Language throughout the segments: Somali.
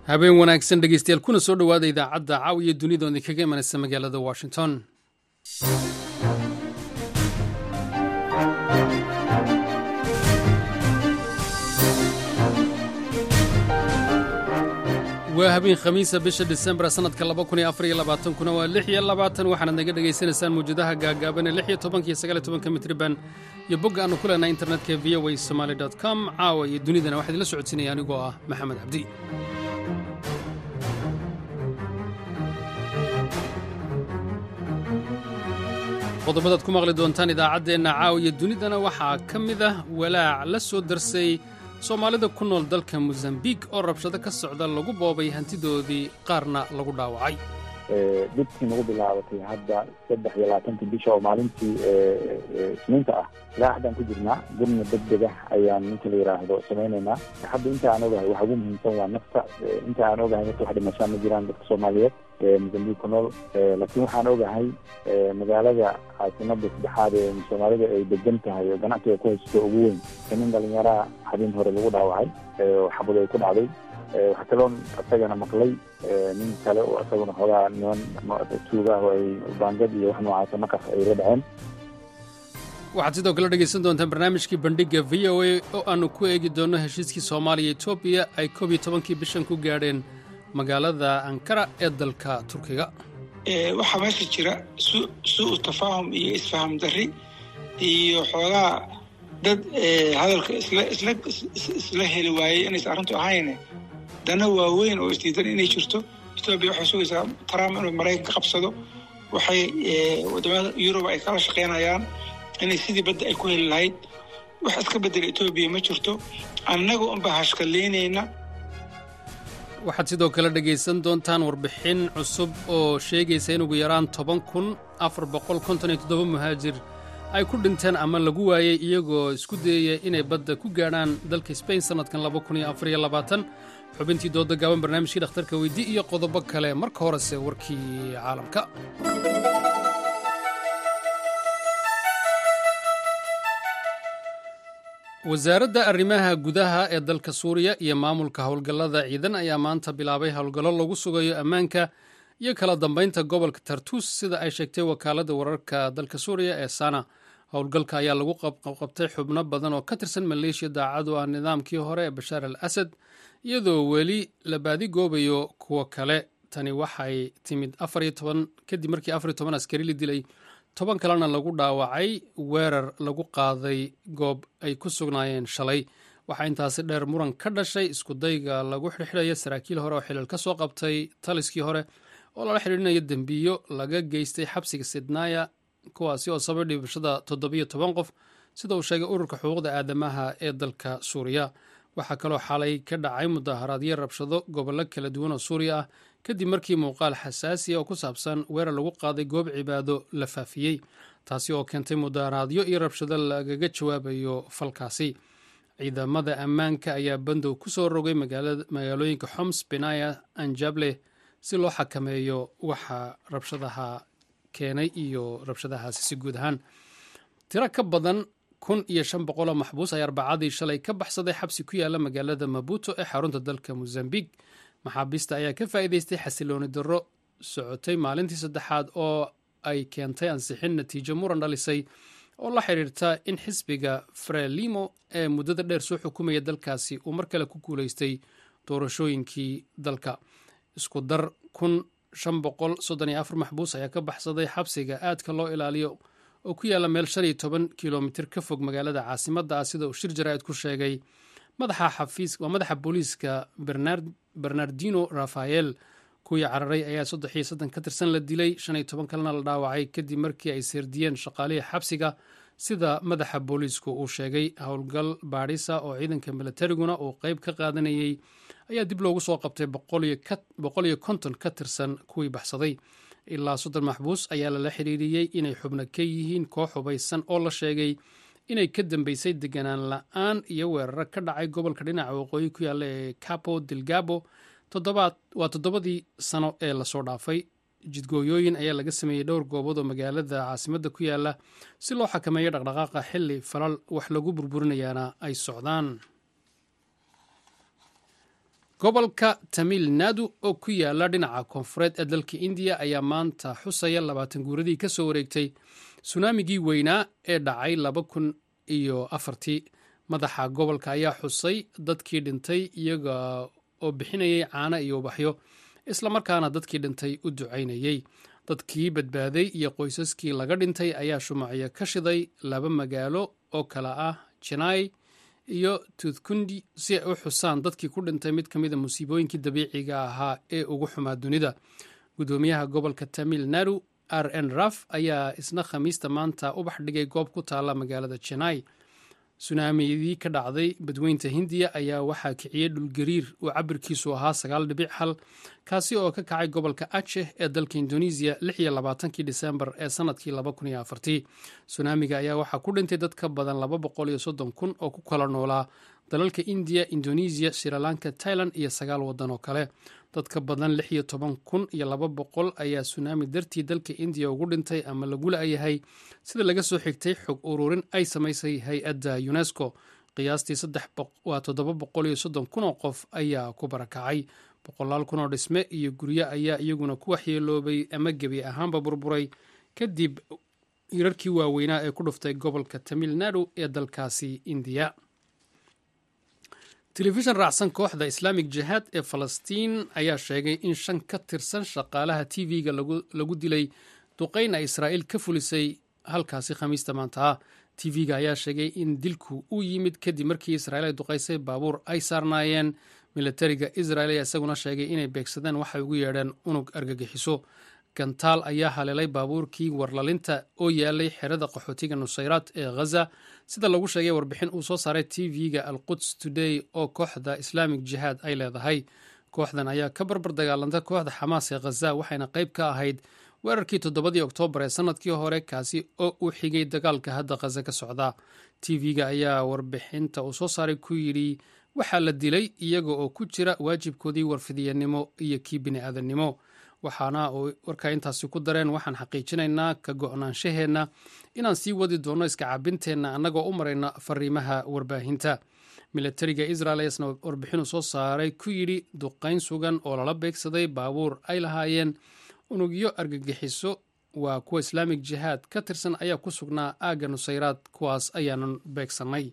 habeen wanaagsan dhegeystayaal kuna soo dhowaada idaacadda caawiya dunida oo idinkaga imanaysa magaalada washington waa habeen khamiisa bisha disembar sanadka kuna waa lix iyo labaatan waxaanaad naga dhegaysanaysaan mawjadaha gaagaaban ee lix iyo tobanka iyo sagaal iyo tobanka mitriban iyo bogga aanu ku leenahay internetka v o a somaali dot com caawa iyo dunidana waxaa idinla socodsiinaya anigoo ah maxamed cabdi qodobadaad ku maqli doontaan idaacaddeenna caawa iyo dunidana waxaa ka mid ah walaac la soo darsay soomaalida ku nool dalka mosambiik oo rabshado ka socda lagu boobay hantidoodii qaarna lagu dhaawacay dibkii nagu bilaabatay hadda saddex iyo labaatantii bisha oo maalintii isniinta ah ilaa haddaan ku jirnaa gurna deg deg ah ayaan ninka la yidhaahdo samaynaynaa hadda inta aan ogahay waxa ugu muhiimsan waa nafta inta aan ogahay nafta wax dhimashaa ma jiraan dadka soomaaliyeed mosambiik ku nool laakiin waxaan ogahay magaalada caasimada saddexaad ee soomaalida ay degan tahay oo ganacsiga ku haysto ugu weyn nin dhalinyaraa habeen hore lagu dhaawacay xabad ay ku dhacday waxaa kaloon isagana maqlay nin kale oo isaguna xoogaa niman tuuga ah oo ay baangad iyo wax noocaasa markaas ay la dhaceen waxaad sidoo kale dhegaysan doontaan barnaamijkii bandhigga v o a oo aannu ku eegi doonno heshiiskii soomaaliya etoobiya ay koob iyo tobankii bishan ku gaadheen magaalada ankara ee dalka turkiga waxaa meesha jira su-u tafaahum iyo isfaham darri iyo xoogaa dad hadalka isla heli waayey inaysan arrintu ahayne dana waaweyn oo isdiidan inay jirto etoobiya waxay sugaysaa trump inuu maraykan ka qabsado waxay wadamada yurub ay kala shaqaynayaan inay sidii badda ay ku heli lahayd wax iska bedela etoobiya ma jirto annaga unbaa hashkaleynayna waxaad sidoo kale dhegaysan doontaan warbixin cusub oo sheegaysa in ugu yaraan toban kun afar boqol konton iyo toddoba muhaajir ay ku dhinteen ama lagu waayey iyagoo isku dayaya inay badda ku gaadhaan dalka sbain sannadkan laba kun iyo afar iyo labaatan xubintii dooda gaaban barnaamijkii dhakhtarka weydii iyo qodobo kale marka horese warkii caalamka wasaaradda arrimaha gudaha ee dalka suuriya iyo maamulka howlgallada ciidan ayaa maanta bilaabay howlgallo lagu sugayo ammaanka iyo kala dambaynta gobolka tartus sida ay sheegtay wakaaladda wararka dalka suuriya ee sana howlgalka ayaa lagu qabqabtay xubno badan oo ka tirsan maleeshiya daacad u ah nidaamkii hore ee bashaar al asad iyadoo weli la baadigoobayo kuwo kale tani waxay timid kadib markii afar iyo toban askari la dilay toban kalena lagu dhaawacay weerar lagu qaaday goob ay ku sugnaayeen shalay waxaa intaasi dheer muran ka dhashay iskudayga lagu xirxidhaya saraakiil hore oo xilal ka soo qabtay taliskii hore oo lala xidhiidhinayo dembiyo laga geystay xabsiga sidnaya kuwaasi oo sabay dhibashada toddobiyo toban qof sida uu sheegay ururka xuquuqda aadamaha ee dalka suuriya waxaa kaloo xalay ka dhacay mudaharaadyo rabshado gobollo kala duwan oo suuriya ah kadib markii muuqaal xasaasiya oo ku saabsan weerar lagu qaaday goob cibaado la faafiyey taasi oo keentay mudaharaadyo iyo rabshado lagaga jawaabayo falkaasi ciidamada ammaanka ayaa bandow ku soo rogay magaalooyinka xoms benaya anjable si loo xakameeyo waxa rabshadaha keenay iyo rabshadahaasi si guud ahaan tiro ka badan kun iyo shan boqoloo maxbuus ayaa arbacadii shalay ka baxsaday xabsi ku yaala magaalada mabuto ee xarunta dalka mosambiq maxaabiista ayaa ka faa'iidaystay xasilooni darro socotay maalintii saddexaad oo ay keentay ansixin natiijo muran dhalisay oo la xidhiirta in xisbiga frelimo ee muddada dheer soo xukumaya dalkaasi uu mar kale ku guulaystay doorashooyinkii dalka isku dar kun shan boqol soddon iyo afar maxbuus ayaa ka baxsaday xabsiga aadka loo ilaaliyo oo ku yaalla meel shan iyo toban kilomitir ka fog magaalada caasimadda ah sida uu shir jaraa'id ku sheegay madaxa xafiis waa madaxa booliiska bernardino rafael kuwii cararay ayaa saddex iyo soddon ka tirsan la dilay shan iyo toban kalena la dhaawacay kadib markii ay seerdiyeen shaqaalihii xabsiga sida madaxa booliisku uu sheegay howlgal baadhisa oo ciidanka militariguna uu qeyb ka qaadanayey ayaa dib loogu soo qabtay boqol iyo konton ka tirsan kuwii baxsaday ilaa soddon maxbuus ayaa lala xidhiiriyey inay xubno ka yihiin koox hubaysan oo la sheegay inay ka dambeysay deganaan la-aan iyo weeraro ka dhacay gobolka dhinaca waqooyi ku yaalla ee capo delgabo waa toddobadii sano ee lasoo dhaafay jidgooyooyin ayaa laga sameeyey dhowr goobood oo magaalada caasimadda ku yaala si loo xakameeyo dhaqdhaqaaqa xili falal wax lagu burburinayaana ay socdaan gobolka tamil nadu oo ku yaala dhinaca koonfureed ee dalka indiya ayaa maanta xusaya labaatan guuradii ka soo wareegtay sunaamigii weynaa ee dhacay laba kun iyo afartii madaxa gobolka ayaa xusay dadkii dhintay iyaga oo bixinayay caano iyo ubaxyo islamarkaana dadkii dhintay u ducaynayey dadkii badbaaday iyo qoysaskii laga dhintay ayaa shumacyo ka shiday laba magaalo oo kale ah janai iyo tuthkundi si ay u xusaan dadkii ku dhintay mid ka mida musiibooyinkii dabiiciga ahaa ee ugu xumaa dunida gudoomiyaha gobolka tamil nadu r n raf ayaa isna khamiista maanta ubax dhigay goob ku taala magaalada janai sunaamidii ka dhacday badweynta hindiya ayaa waxaa kiciyey dhulgariir uu cabirkiisu ahaa sagaal dhibic hal kaasi oo ka kacay gobolka aceh ee dalka indonesiya lix iyo labaatankii disembar ee sanadkii laba kun iyo afartii sunaamiga ayaa waxaa ku dhintay dad ka badan laba boqol iyo soddon kun oo ku kala noolaa dalalka indiya indonesiya shrilanka tailand iyo sagaal waddan oo kale dad ka badan lix iyo toban kun iyo laba boqol ayaa sunaami dartii dalka indiya ugu dhintay ama lagu la-yahay sida laga soo xigtay xog ururin ay samaysay hay-adda unesco qiyaastii waa toddoba boqol iyo soddon kun oo qof ayaa ku barakacay boqolaal kun oo dhisme iyo guryo ayaa iyaguna ku waxyeeloobay ama gebi ahaanba burburay kadib hirarkii waaweynaa ee ku dhuftay gobolka tamil nadu ee dalkaasi indiya telefishan raacsan kooxda islaamic jihaad ee falastiin ayaa sheegay in shan ka tirsan shaqaalaha t v-ga lagu dilay duqeyn ay israa'iil ka fulisay halkaasi khamiista maanta ah t v-ga ayaa sheegay in dilku uu yimid kadib markii israiil ay duqaysay baabuur ay saarnaayeen militariga israel ayaa isaguna sheegay inay beegsadeen waxay ugu yeedheen unug argagixiso gantaal ayaa haleelay baabuurkii warlalinta oo yaalay xerada qaxootiga nusayraad ee ghaza sida lagu sheegay warbixin uu soo saaray t v-ga al quds today oo kooxda islaamic jihaad ay leedahay kooxdan ayaa ka barbar dagaalanta kooxda xamaas ee khaza waxayna qayb ka ahayd weerarkii toddobadii oktoobar ee sanadkii hore kaasi oo uu xigay dagaalka hadda khaza ka socda t v-ga ayaa warbixinta uu soo saaray ku yidhi waxaa la dilay iyaga oo ku jira waajibkoodii warfidiyanimo iyo kii bini-aadannimo waxaana uu warkaa intaasi ku dareen waxaan xaqiijinaynaa ka go-naanshaheenna inaan sii wadi doonno iska cabinteenna annagoo u marayna fariimaha warbaahinta militariga israel ayaasna warbixinu soo saaray ku yidhi duqayn sugan oo lala beegsaday baabuur ay lahaayeen unugyo argagixiso waa kuwa islaamic jihaad ka tirsan ayaa ku sugnaa aagga nusayraad kuwaas ayaanan beegsannay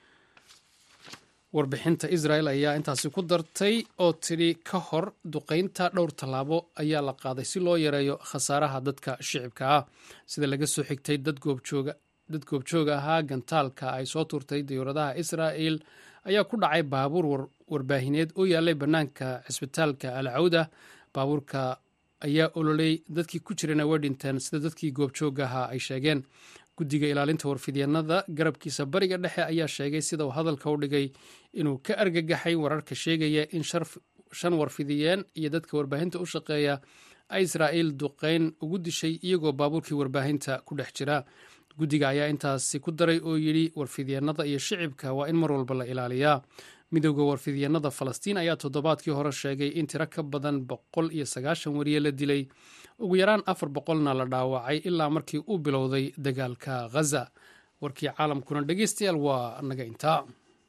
warbixinta israel ayaa intaasi ku dartay oo tidhi ka hor duqaynta dhowr tallaabo ayaa la qaaday si loo yareeyo khasaaraha dadka shicibka ah sida laga soo xigtay dad goobjooga ahaa gantaalka ay soo turtay diyuuradaha israa'el ayaa ku dhacay baabuur warbaahineed oo yaalay bannaanka cisbitaalka al cawda baabuurka ayaa ololey dadkii ku jirana way dhinteen sida dadkii goobjooga ahaa ay sheegeen guddiga ilaalinta warfidyanada garabkiisa bariga dhexe ayaa sheegay sida uu hadalka u dhigay inuu ka argagaxay wararka sheegaya in shan warfidiyeen iyo dadka warbaahinta u shaqeeya ay israa'iil duqeyn ugu dishay iyagoo baabuurkii warbaahinta ku dhex jira guddiga ayaa intaasi ku daray oo yidhi warfidyanada iyo shicibka waa in mar walba la ilaaliyaa midooda warfidyanada falastiin ayaa toddobaadkii hore sheegay in tiro ka badan boqol iyo sagaashan wariye la dilay ugu yaraan afar boqolna la dhaawacay ilaa markii uu bilowday dagaalka ghaza warkii caalamkuna dhegeystayaal waa naga intaa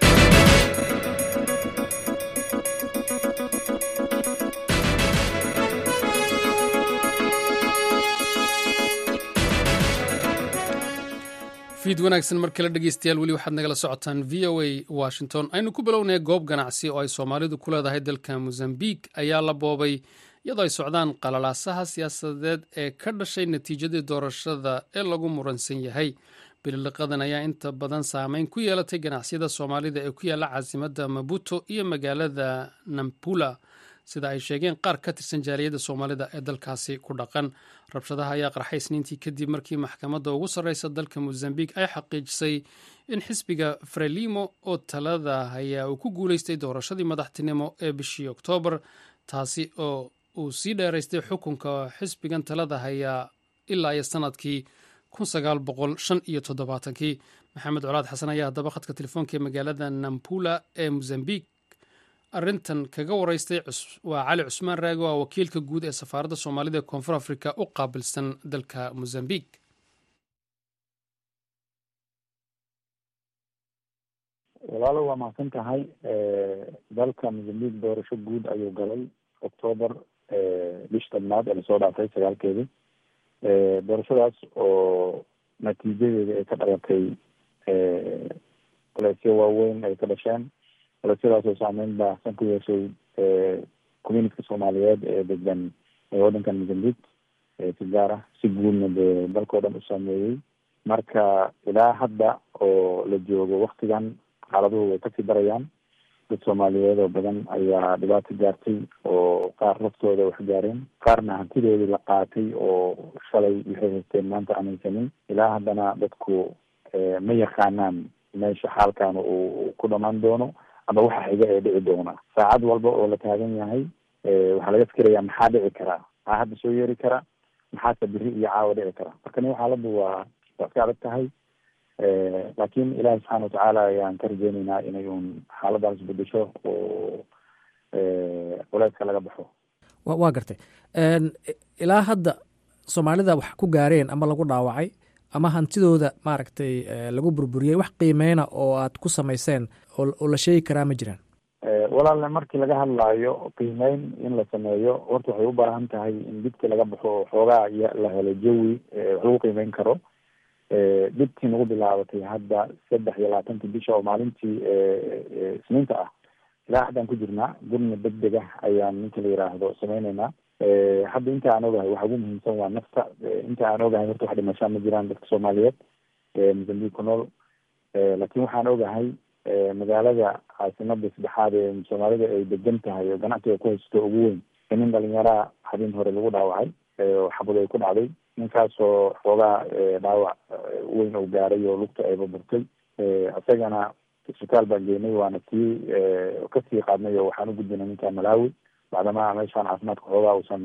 fiid wanaagsan mar kale dhegeystayaal weli waxaad nagala socotaan v o a washington aynu ku bilownay goob ganacsi oo ay soomaalidu ku leedahay dalka mozambique ayaa la boobay iyadoo ay socdaan qalalaasaha siyaasadeed ee ka dhashay natiijadii doorashada ee lagu muransan yahay bililiqadan ayaa inta badan saameyn ku yeelatay ganacsiyada soomaalida ee ku yaalla caasimadda mabuto iyo magaalada nampula sida ay sheegeen qaar ka tirsan jaaliyadda soomaalida ee dalkaasi ku dhaqan rabshadaha ayaa qarxay isniintii kadib markii maxkamadda ugu sarreysa dalka mozambique ay xaqiijisay in xisbiga frelimo oo talada hayaa uu ku guuleystay doorashadii madaxtinimo ee bishii oktoobar taasi oo uu sii dheeraystay xukunka xisbigan talada hayaa ilaa iyo sanadkii kii maxamed colaad xasan ayaa haddaba khadka telefoonka ee magaalada nampula ee mozambique arrintan kaga waraystay waa cali cusmaan raagi oo wakiilka guud ee safaaradda soomaalida ee koonfur africa u qaabilsan dalka mozambique walaalo waa mahadsan tahay dalka mozambique doorasho guud ayuu galay octoober bish tobnaad ee lasoo dhaafay sagaalkeedii doorashadaas oo natiijadeeda ay ka dhalatay culeysyo waaweyn ay ka dhasheen culeysyadaas oo saameyn baahsan ku yeeshay communityka soomaaliyeed ee degan waddankan mozambique si gaar ah si guudna dee dalkao dhan u saameeyey marka ilaa hadda oo la joogo waktigan xaaladuhu way kasii darayaan dad soomaaliyeed oo badan ayaa dhibaato gaartay oo qaar laftooda wax gaareen qaarna hantidoodii la qaatay oo shalay waxay haysteen maanta aanaysanin ilaa haddana dadku ma yaqaanaan meesha xaalkan uu ku dhamaan doono ama waxa xiga ee dhici doona saacad walba oo la taagan yahay waxaa laga fikirayaa maxaa dhici karaa maxaa hadda soo yeeri kara maxaase biri iyo caawa dhici kara marka nin xaaladdu waa waa iska adag tahay laakiin ilaahi subxaana watacaala ayaan ka rajeyneynaa inay uun xaaladaas bedesho oo culeyska laga baxo wa waa gartay ilaa hadda soomaalida wax ku gaareen ama lagu dhaawacay ama hantidooda maaragtay lagu burburiyey wax qiimeyna oo aad ku samayseen oo la sheegi karaa ma jiraan walaalle markii laga hadlaayo qiimeyn in la sameeyo horta waxay u baahan tahay in dibkii laga baxo xoogaa la helo jawi wax lagu qiimeyn karo dhibtii nagu bilaabatay hadda saddex iyo labaatankii bisha oo maalintii isniinta ah ilaa haddaan ku jirnaa gurna deg deg ah ayaan ninka la yiraahdo sameyneynaa hadda inta aan ogahay waxa ugu muhiimsan waa nafta inta aan ogahay horta wax dhimashaa ma jiraan dadka soomaaliyeed mozambique ku nool laakiin waxaan ogahay magaalada caasimada saddexaad ee soomaalida ay degan tahay oo ganacsiga ku haysato ugu weyn nin dhalinyaraa habeen hore lagu dhaawacay oo xabad ay ku dhacday ninkaasoo xoogaa dhaawac weyn oo gaaray oo lugta ay baburtay isagana isbitaal baan geynay waana sii kasii qaadnay oo waxaan u gudbinay ninka malawi bacdama meeshaan caafimaadka xoogaa uusan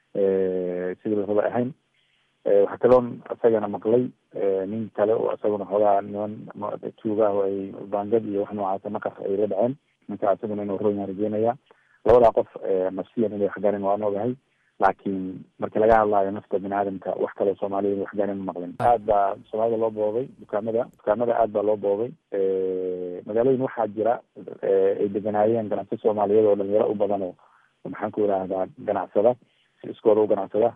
sidii la raba ahayn waxaa kaloon isagana maqlay nin kale oo isaguna xoogaa niman tuuga ah oo ay baangad iyo wax noocaasa maqar ay la dhaceen ninka isaguna inuu royan rajeynaya labadaa qof nafsiyan inay waxgaareen waan ogahay laakiin markii laga hadlaayo nafta bini aadamka wax kaloo soomaaliyad waxgaareen ma maqlin aad baa soomaalida loo boobay dukaamada dukaamada aad baa loo boobay magaalooyin waxaa jira ay deganaayeen ganacsi soomaaliyeed oo dhalinyaro u badan oo maxaan ku idhaahdaa ganacsada si iskooda u ganacsada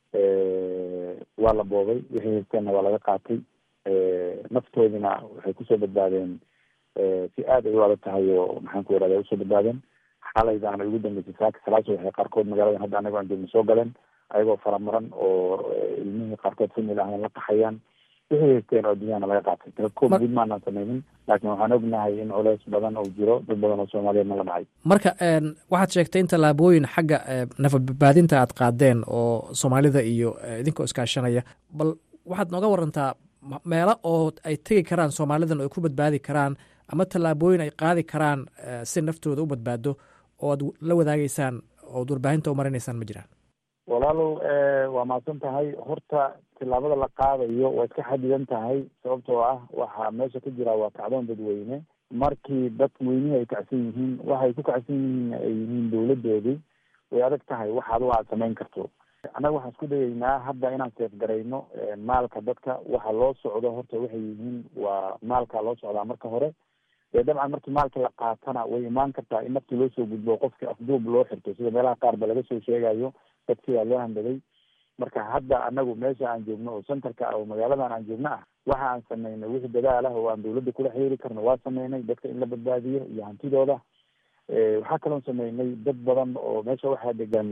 waa la boobay wixii haysteenna waa laga qaatay naftoodina waxay kusoo badbaadeen si aad ay u adag tahay oo maxaan ku idhahda usoo badbaadeen xalaydaana ugu dambeysay saaka salaaso waxay qaarkood magaaladan hadda anago aan joogno soo galeen ayagoo faramaran oo ilmihii qaarkood famil ahayn la qaxayaan wixii haysteen oo adduunyahana laga qaatay telekoob guud maanaan sameynin laakiin waxaan ognahay in culeys badan oo jiro dad badan oo soomaaliyeedna la dhacay marka waxaad sheegtay in tallaabooyin xagga nafadbadbaadinta aad qaadeen oo soomaalida iyo idinkoo iskaashanaya bal waxaad nooga warantaa meelo oo ay tegi karaan soomaalidan oo ay ku badbaadi karaan ama tallaabooyin ay qaadi karaan si naftooda u badbaado oo ad la wadaagaysaan ood warbaahinta u marinaysaan ma jiraan walaalow waa mahadsan tahay horta tillaabada la qaadayo waa iska xadidan tahay sababtoo ah waxaa meesha ka jira waa kacdoon dadweyne markii dadweynihii ay kacsan yihiin waxay ku kacsan yihiin ay yihiin dawladoodii way adag tahay wax adigo aad samayn karto annaga waxaan isku dayaynaa hadda inaan seefgarayno maalka dadka waxa loo socdo horta waxay yihiin waa maalka loo socdaa marka hore dee dabcan markii maalka la qaatana way imaan kartaa in naftii loo soo gudbo qofkii afduub loo xirto sida meelaha qaar ba laga soo sheegayo dad sidaa loo handaday marka hadda anagu meesha aan joogno oo centerka ah oo magaaladan aan joogno ah waxa aan sameynay wixii dadaal ah oo aan dawladda kula xiriiri karno waa sameynay dadka in la badbaadiyo iyo hantidooda waxaa kaloon sameynay dad badan oo meesha waxaa degan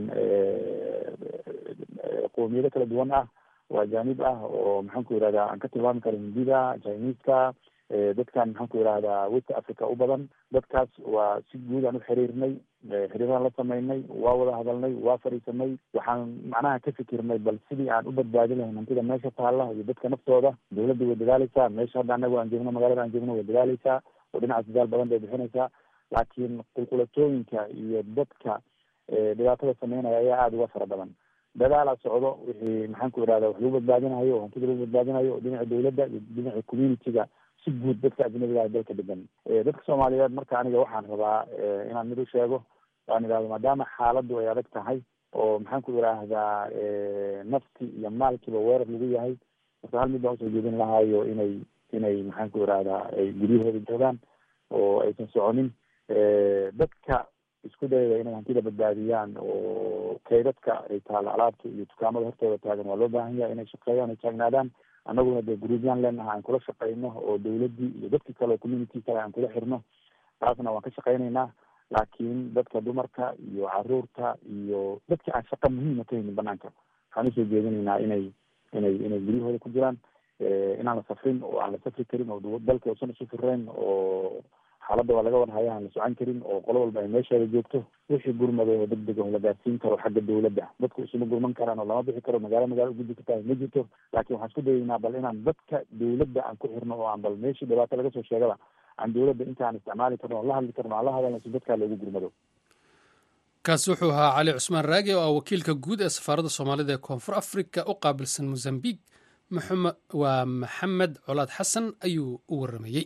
qowmiyado kala duwan ah oo ajaanib ah oo maxaan ku yihahdaa aan ka tilmaami karo hindida chineska dadkan maxaan ku yihahdaa west africa u badan dadkaas waa si guud aan u xiriirnay xiriiraan la sameynay waa wada hadalnay waa fadhiisanay waxaan macnaha ka fikirnay bal sidii aan u badbaadi lahayn hantida meesha taalla iyo dadka naftooda dawladda way dadaaleysaa meesha hadda anagu aan joogno magaalada aan joogno way dadaaleysaa oo dhinacaas dadaal badan bay bixinaysaa laakiin qulqulatooyinka iyo dadka dhibaatada sameynaya ayaa aada uga fara badan dadaalaa socdo wixii maxaan ku idhahda wax lagu badbaadinayo oo hantida lagu badbaadinayo oo dhinaca dawladda iyo dhinaca community-ga si guud dadka ajnabiga ah dalka degan dadka soomaaliyeed marka aniga waxaan rabaa inaan mid u sheego waan idhahdo maadaama xaaladdu ay adag tahay oo maxaan ku idhaahdaa nafti iyo maalkiiba weerar lagu yahay marka hal mid baan usoo jeedin lahaayo inay inay maxaan ku idhahdaa ay guryahooda joogaan oo aysan soconin dadka isku dayaya inay hantida badbaadiyaan oo kaydadka ay taala alaabta iyo dukaamada hortooda taagan waa loo baahan yahay inay shaqeeyaan ay taagnaadaan annaguna dee guruubyaan leenaha aan kula shaqeyno oo dawladdii iyo dadkii kale oo community kale aan kula xirno taasna waan ka shaqeynaynaa laakiin dadka dumarka iyo caruurta iyo dadka aan shaqa muhiima ka haynin banaanka waxaan usoo jeedinaynaa inay inay inay guryahooda ku jiraan inaan la safrin oo aan la safri karin oo dalka usan isu firayn oo xaaladda waa laga warhaya aan la socon karin oo qolo walba ay meesheeda joogto wixii gurmada oo deg deg oo la gaarsiin karo xagga dawladda dadku isuma gurman karaan oo lama bixi karo magaalo magaalo ugudbi kartaa ma jirto laakiin waxaan isku dayaynaa bal inaan dadka dawladda aan ku xirno oo aan bal meeshii dhibaato laga soo sheegaba aan dawladda intaan isticmaali karno oo la hadli karno aan la hadalna si dadkaa loogu gurmado kaasi wuxuu ahaa cali cusmaan raage oo ah wakiilka guud ee safaaradda soomaalida ee koonfur afrika u qaabilsan mosambiq waa maxamed colaad xasan ayuu u waramayey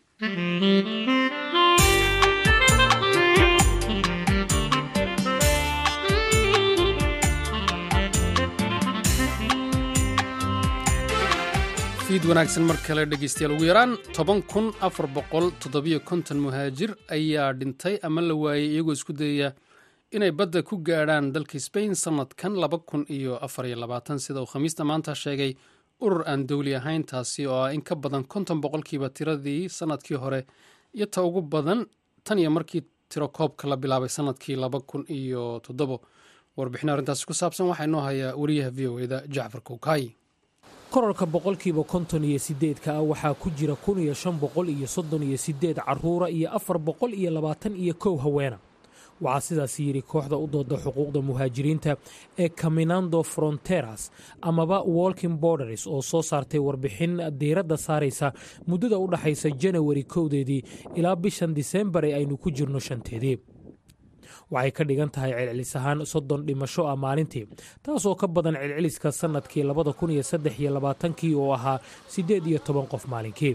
fiid wanaagsan mar kale dhegeystayaal ugu yaraan toban kun afar boqol toddobiyo konton muhaajir ayaa dhintay ama la waayey iyagoo isku dayaya inay badda ku gaadhaan dalka sbain sannadkan laba kun iyo afar iyo labaatan sida uu khamiista maanta sheegay urur aan dowli ahayn taasi oo ah in ka badan konton boqolkiiba tiradii sannadkii hore iyo ta ugu badan tan iyo markii tiro koobka la bilaabay sannadkii laba kun iyo toddobo warbixin arrintaasi ku saabsan waxaa inoo hayaa wariyaha v o eda jacfar kowkaay korarka boqolkiiba konton iyo sideedka ah waxaa ku jira kun iyo shan boqol iyo soddon iyo sideed carruura iyo afar boqol iyo labaatan iyo kow haweena waxaa sidaas yidhi kooxda u dooda xuquuqda muhaajiriinta ee caminando fronteras amaba walking borders oo soo saartay warbixin diiradda saaraysa muddada u dhaxaysa janawari kowdeedii ilaa bishan disembar ee aynu ku jirno shanteedii waxay ka dhigan tahay celcelis ahaan soddon dhimasho ah maalintii taasoo ka badan celceliska sannadkii labada kun iyo saddex iyo labaatankii oo ahaa siddeed iyo toban qof maalinkii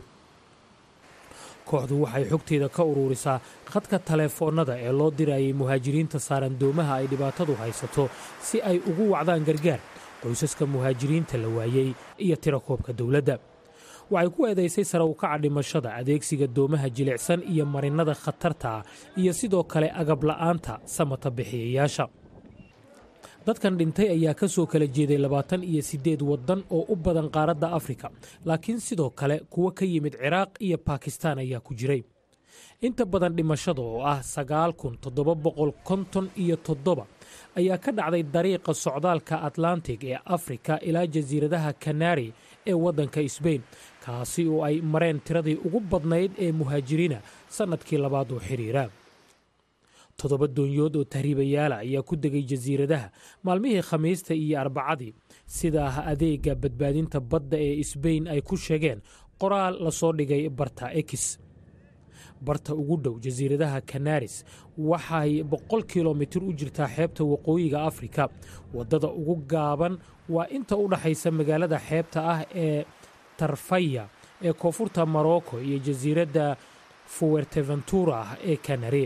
kooxdu waxay xogteeda ka uruurisaa khadka taleefoonnada ee loo dirayay muhaajiriinta saaran doomaha ay dhibaatadu haysato si ay ugu wacdaan gargaar qoysaska muhaajiriinta la waayey iyo tirakoobka dowladda waxay ku eedaysay sare ukaca dhimashada adeegsiga doomaha jilicsan iyo marinnada khatarta ah iyo sidoo kale agab la'aanta samata bixiyayaasha dadkan dhintay ayaa ka soo kala jeeday labaatan iyo siddeed waddan oo u badan qaaradda afrika laakiin sidoo kale kuwo ka yimid ciraaq iyo bakistaan ayaa ku jiray inta badan dhimashada oo ah sagaal kun toddoba boqol konton iyo toddoba ayaa ka dhacday dariiqa socdaalka atlantic ee afrika ilaa jasiiradaha kanari ee waddanka sbain kaasi oo ay mareen tiradii ugu badnayd ee muhaajiriina sannadkii labaad oo xidhiira toddoba doonyood oo tahriibayaala ayaa ku degay jasiiradaha maalmihii khamiista iyo arbacadii sidaa adeega badbaadinta badda ee sbain ay ku sheegeen qoraal lasoo dhigay barta ekis barta ugu dhow jasiiradaha kanaris waxay boqol kilomitir u jirtaa xeebta waqooyiga afrika waddada ugu gaaban waa inta u dhaxaysa magaalada xeebta ah ee tarfaya ee koonfurta morocco iyo jasiiradda fuwerteventura ah ee kanare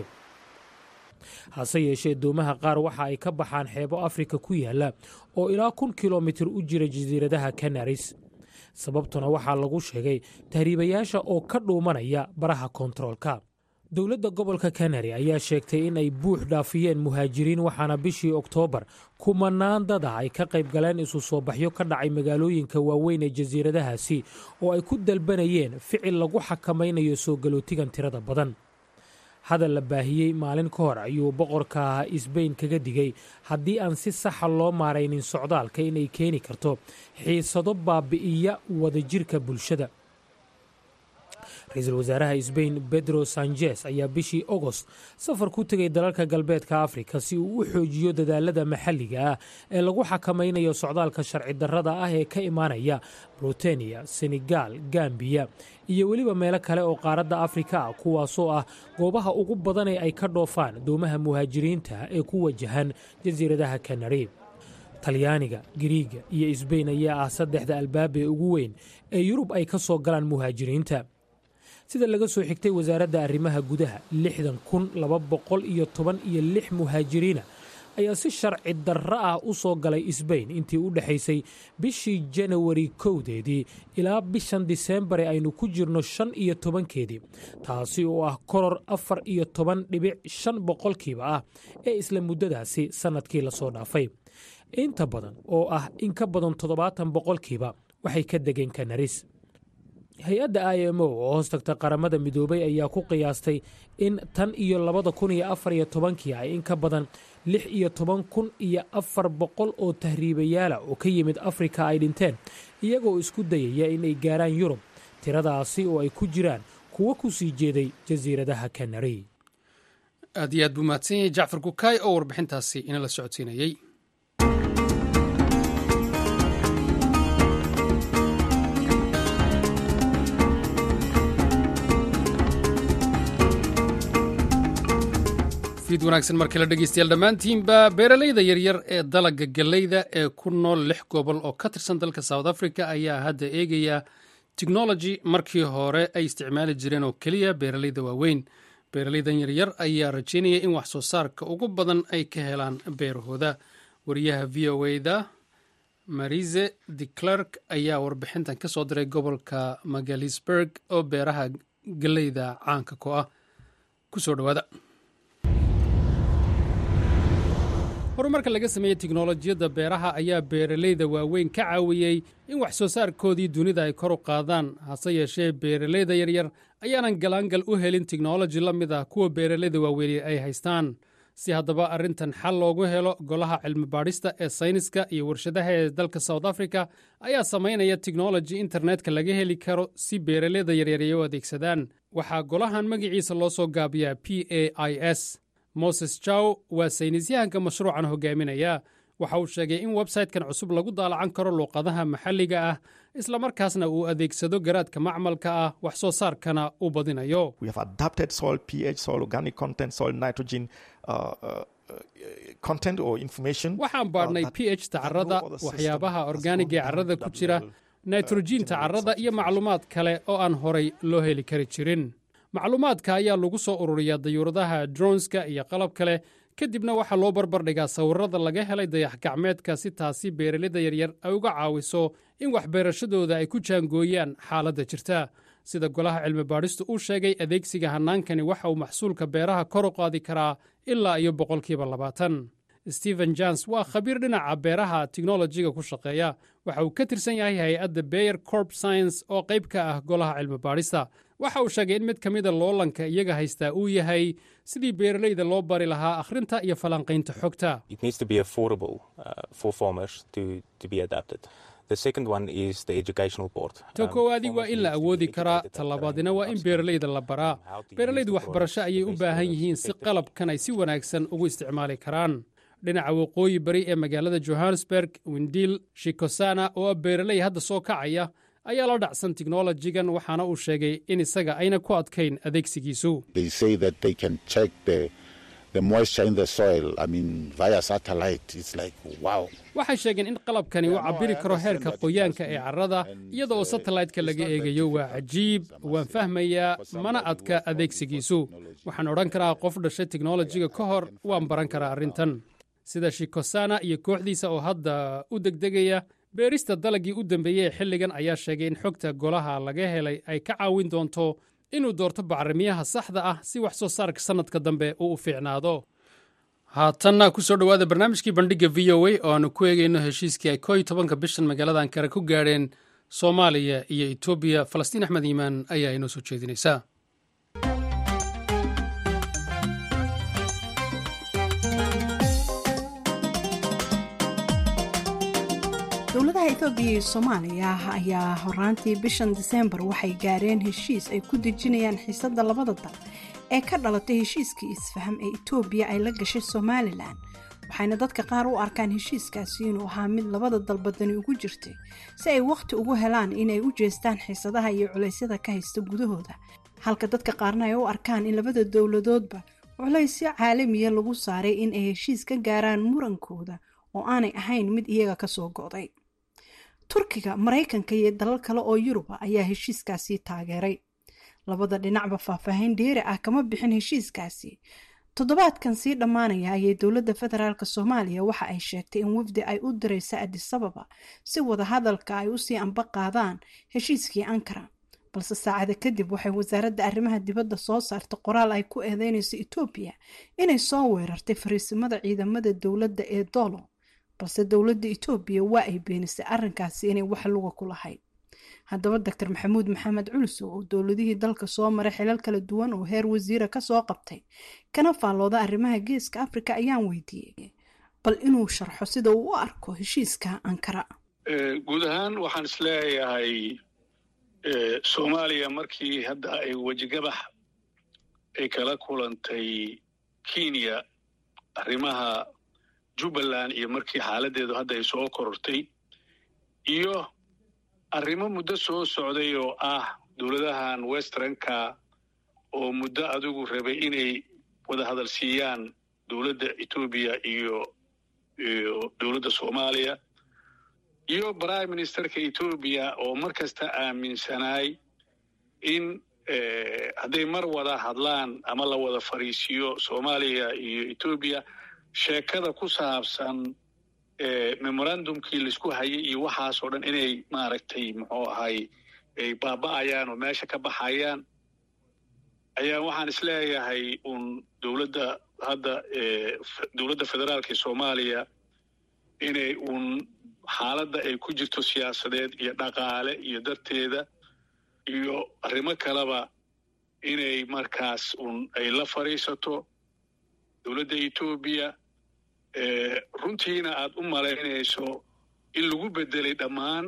hase yeeshee doomaha qaar waxa ay ka baxaan xeebo afrika ku yaalla oo ilaa kun kilomitir u jira jasiiradaha kanaris sababtuna waxaa lagu sheegay tahriibayaasha oo ka dhuumanaya baraha kontaroolka dowladda gobolka kanari ayaa sheegtay in ay buux dhaafiyeen muhaajiriin waxaana bishii oktoobar kumanaan dad ah ay ka qayb galeen isu soo baxyo ka dhacay magaalooyinka waaweyn ee jasiiradahaasi oo ay ku dalbanayeen ficil lagu xakamaynayo soo galootigan tirada badan hadal la baahiyey maalin ka hor ayuu boqorka isbayn kaga digay haddii aan si saxa loo maaraynin socdaalka inay keeni karto xiisado baabi'iya wadajirka bulshada ra-iisul wasaaraha sbain bedro sanjes ayaa bishii ogost safar ku tegay dalalka galbeedka afrika si uu u xoojiyo dadaalada maxalliga ah ee lagu xakamaynayo socdaalka sharci darrada ah ee ka imaanaya bruteniya senegal gambiya iyo weliba meelo kale oo qaaradda afrika ah kuwaasoo ah goobaha ugu badan ee ay ka dhoofaan doomaha muhaajiriinta ee ku wajahan jasiiradaha kanari talyaaniga giriiga iyo sbain ayaa ah saddexda albaab ee ugu weyn ee yurub ay ka soo galaan muhaajiriinta sida laga soo xigtay wasaaradda arrimaha gudaha lixdan kun laba boqol iyo toban iyo lix muhaajiriina ayaa si sharci darro ah u soo galay sbain intii u dhexaysay bishii janawari kowdeedii ilaa bishan diseembare aynu ku jirno shan iyo tobankeedii taasi oo ah koror afar iyo toban dhibic shan boqolkiiba ah ee isla muddadaasi sannadkii lasoo dhaafay inta badan oo ah in ka badan toddobaatan boqolkiiba waxay ka degeen kanaris hay-adda i m o oo hoos tagta qaramada midoobay ayaa ku qiyaastay in tan iyo labada kun iyo afar iyo tobankii ay in ka badan lix iyo toban kun iyo afar boqol oo tahriibayaala oo ka yimid afrika ay dhinteen iyagoo isku dayaya inay gaaraan yurub tiradaasi oo ay ku jiraan kuwo ku sii jeeday jasiiradaha kanari aad iyo aad buu mahadsan yahay jacfar kukaay oo warbixintaasi inala socodsiinayey fiid wanaagsan mar kale dhegeystayaal dhammaantiinba beeralayda yaryar ee dalagga galleyda ee ku nool lix gobol oo ka tirsan dalka south africa ayaa hadda eegaya technology markii hore ay isticmaali jireen oo keliya beeralayda waaweyn beeralaydan yaryar ayaa rajeynaya in wax soo saarka ugu badan ay ka helaan beerahooda wariyaha v o da marise de clerk ayaa warbixintan ka soo diray gobolka magalisburg oo beeraha galleyda caanka ku ah kusoo dhawaada horumarka laga sameeyey tiknolojiyadda beeraha ayaa beeralayda waaweyn ka caawiyey in wax soo saarkoodii dunida ay kor u qaadaan hase yeeshee beeralayda yaryar ayaanan galaangal u helin tiknoloji la mid ah kuwa beeralayda waaweyni ay haystaan si haddaba arrintan xal loogu helo golaha cilmi baadhista ee sayniska iyo warshadaha ee dalka south africa ayaa samaynaya tiknoloji internetka laga heli karo si beeralayda yaryar ay u adeegsadaan waxaa golahan magaciisa loo soo gaabiyaa p a i s moses jaw waa saynisyahanka mashruucan hogaaminaya waxa uu sheegay in websaytekan cusub lagu daalacan karo luuqadaha maxalliga ah islamarkaasna uu adeegsado garaadka macmalka ah wax soo saarkana u badinayo waxaan baadhnay p h ta carrada waxyaabaha orgaaniga ee carrada ku jira nitrojiinta carrada iyo macluumaad kale oo aan horay loo heli kari jirin macluumaadka ayaa lagu soo ururiyaa dayuuradaha dronska iyo qalab kale kadibna waxaa loo barbardhigaa sawirada laga helay dayax gacmeedka si taasi beeralayda yaryar ay uga caawiso in waxbeerashadooda ay ku jaangooyaan xaaladda jirta sida golaha cilmi baadhistu uu sheegay adeegsiga hannaankani waxa uu maxsuulka beeraha kor u qaadi karaa ilaa iyo boqolkiiba labaatan stephen jons waa khabiir dhinaca beeraha tiknolojiga ku shaqeeya waxa uu ka tirsan yahay hay-adda beyer corp science oo qayb ka ah golaha cilmi baadhista waxa uu sheegay in mid ka mida loolanka iyaga haystaa uu yahay sidii beeralayda loo bari lahaa akhrinta iyo falanqaynta xogta ta koowaadi waa in la awoodi karaa tallabaadina waa in beeralayda la baraa beeralaydu waxbarasho ayay u baahan yihiin si qalabkan ay si wanaagsan ugu isticmaali karaan dhinaca waqooyi bari ee magaalada johannesburg windiil shikosana oo ah beeraley hadda soo kacaya ayaa la dhacsan tiknolojigan waxaana uu sheegay in isaga ayna ku adkayn adeegsigiisu waxay sheegeen in qalabkani uu cabbiri karo heerka qoyaanka ee carrada iyada oo satellaytka laga eegayo waa cajiib waan fahmayaa mana adka adeegsigiisu waxaan odhan karaa qof dhashay tiknolojiga ka hor waan baran karaa arrintan sida shikosana iyo kooxdiisa oo hadda u degdegaya beerista dalagii u dambeeyey ee xilligan ayaa sheegay in xogta golaha laga helay ay ka caawin doonto inuu doorto bacrimiyaha saxda ah si wax soo saarka sannadka dambe uu u fiicnaado haatanna ku soo dhowaada barnaamijkii bandhigga v o a oo aanu ku eegayno heshiiskii ay koo iyo tobanka bishan magaalada ankara ku gaadheen soomaaliya iyo etoobiya falastiin axmed iimaan ayaa inoo soo jeedinaysaa dowladaha etoobiya iyo soomaaliya ayaa horaantii bishan diseembar waxay gaareen heshiis ay ku dejinayaan xiisadda labada dal ee ka dhalatay heshiiskii isfaham ee etoobiya ay la gashay somalilan waxayna dadka qaar u arkaan heshiiskaasi inuu ahaa mid labada dalbadani ugu jirtay si ay wakhti ugu helaan inay u jeestaan xiisadaha iyo culaysyada ka haysta gudahooda halka dadka qaarna ay u arkaan in labada dowladoodba culaysyo caalamiya lagu saaray in ay heshiis ka gaaraan murankooda oo aanay ahayn mid iyaga kasoo go'day turkiga maraykanka iyo dalal kale oo yuruba ayaa heshiiskaasi taageeray labada dhinacba faahfaahin dheeri ah kama bixin heshiiskaasi toddobaadkan sii dhammaanaya ayay dowladda federaalk soomaaliya waxa ay sheegtay in wafdi ay u diraysa adisababa si wadahadalka ay usii amba qaadaan heshiiskii ankara balse saacada kadib waxay wasaaradda arrimaha dibadda soo saartay qoraal ay ku eedeynayso etoobiya inay soo weerartay fariisimada ciidamada dowladda ee doolo balse dowladda etoobiya waa ay beenisay arrinkaasi inay wax luga ku lahayd haddaba doctor maxamuud maxamed culusow oo dowladihii dalka soo maray xilal kala duwan oo heer wasiira kasoo qabtay kana faallooda arrimaha geeska africa ayaan weydiiyey bal inuu sharxo sida uu u arko heshiiska ankara guud ahaan waxaan isleeyahay soomaaliya markii hadda ay wejigabax ay kala kulantay kenya arrimaha jubbaland iyo markii xaaladdeedu hadda ay soo korortay iyo arrimo muddo soo socday oo ah dowladahan westernka oo muddo adigu rabay inay wada hadal siiyaan dowladda etoobiya iyo iyo dowladda soomaaliya iyo prime ministerka etoobiya oo mar kasta aaminsanaay in hadday mar wada hadlaan ama la wada fariisiyo soomaaliya iyo etoobiya sheekada ku saabsan memorandumkii laisku hayay iyo waxaasoo dhan inay maaragtay muxuu ahay ay baaba'ayaan oo meesha ka baxayaan ayaa waxaan isleeyahay un dowladda hadda dowladda federaalka ee soomaaliya inay un xaaladda ay ku jirto siyaasadeed iyo dhaqaale iyo darteeda iyo arrimo kaleba inay markaas un ay la fadhiisato dowladda etoobiya runtiina aad u malaynayso in lagu beddelay dhammaan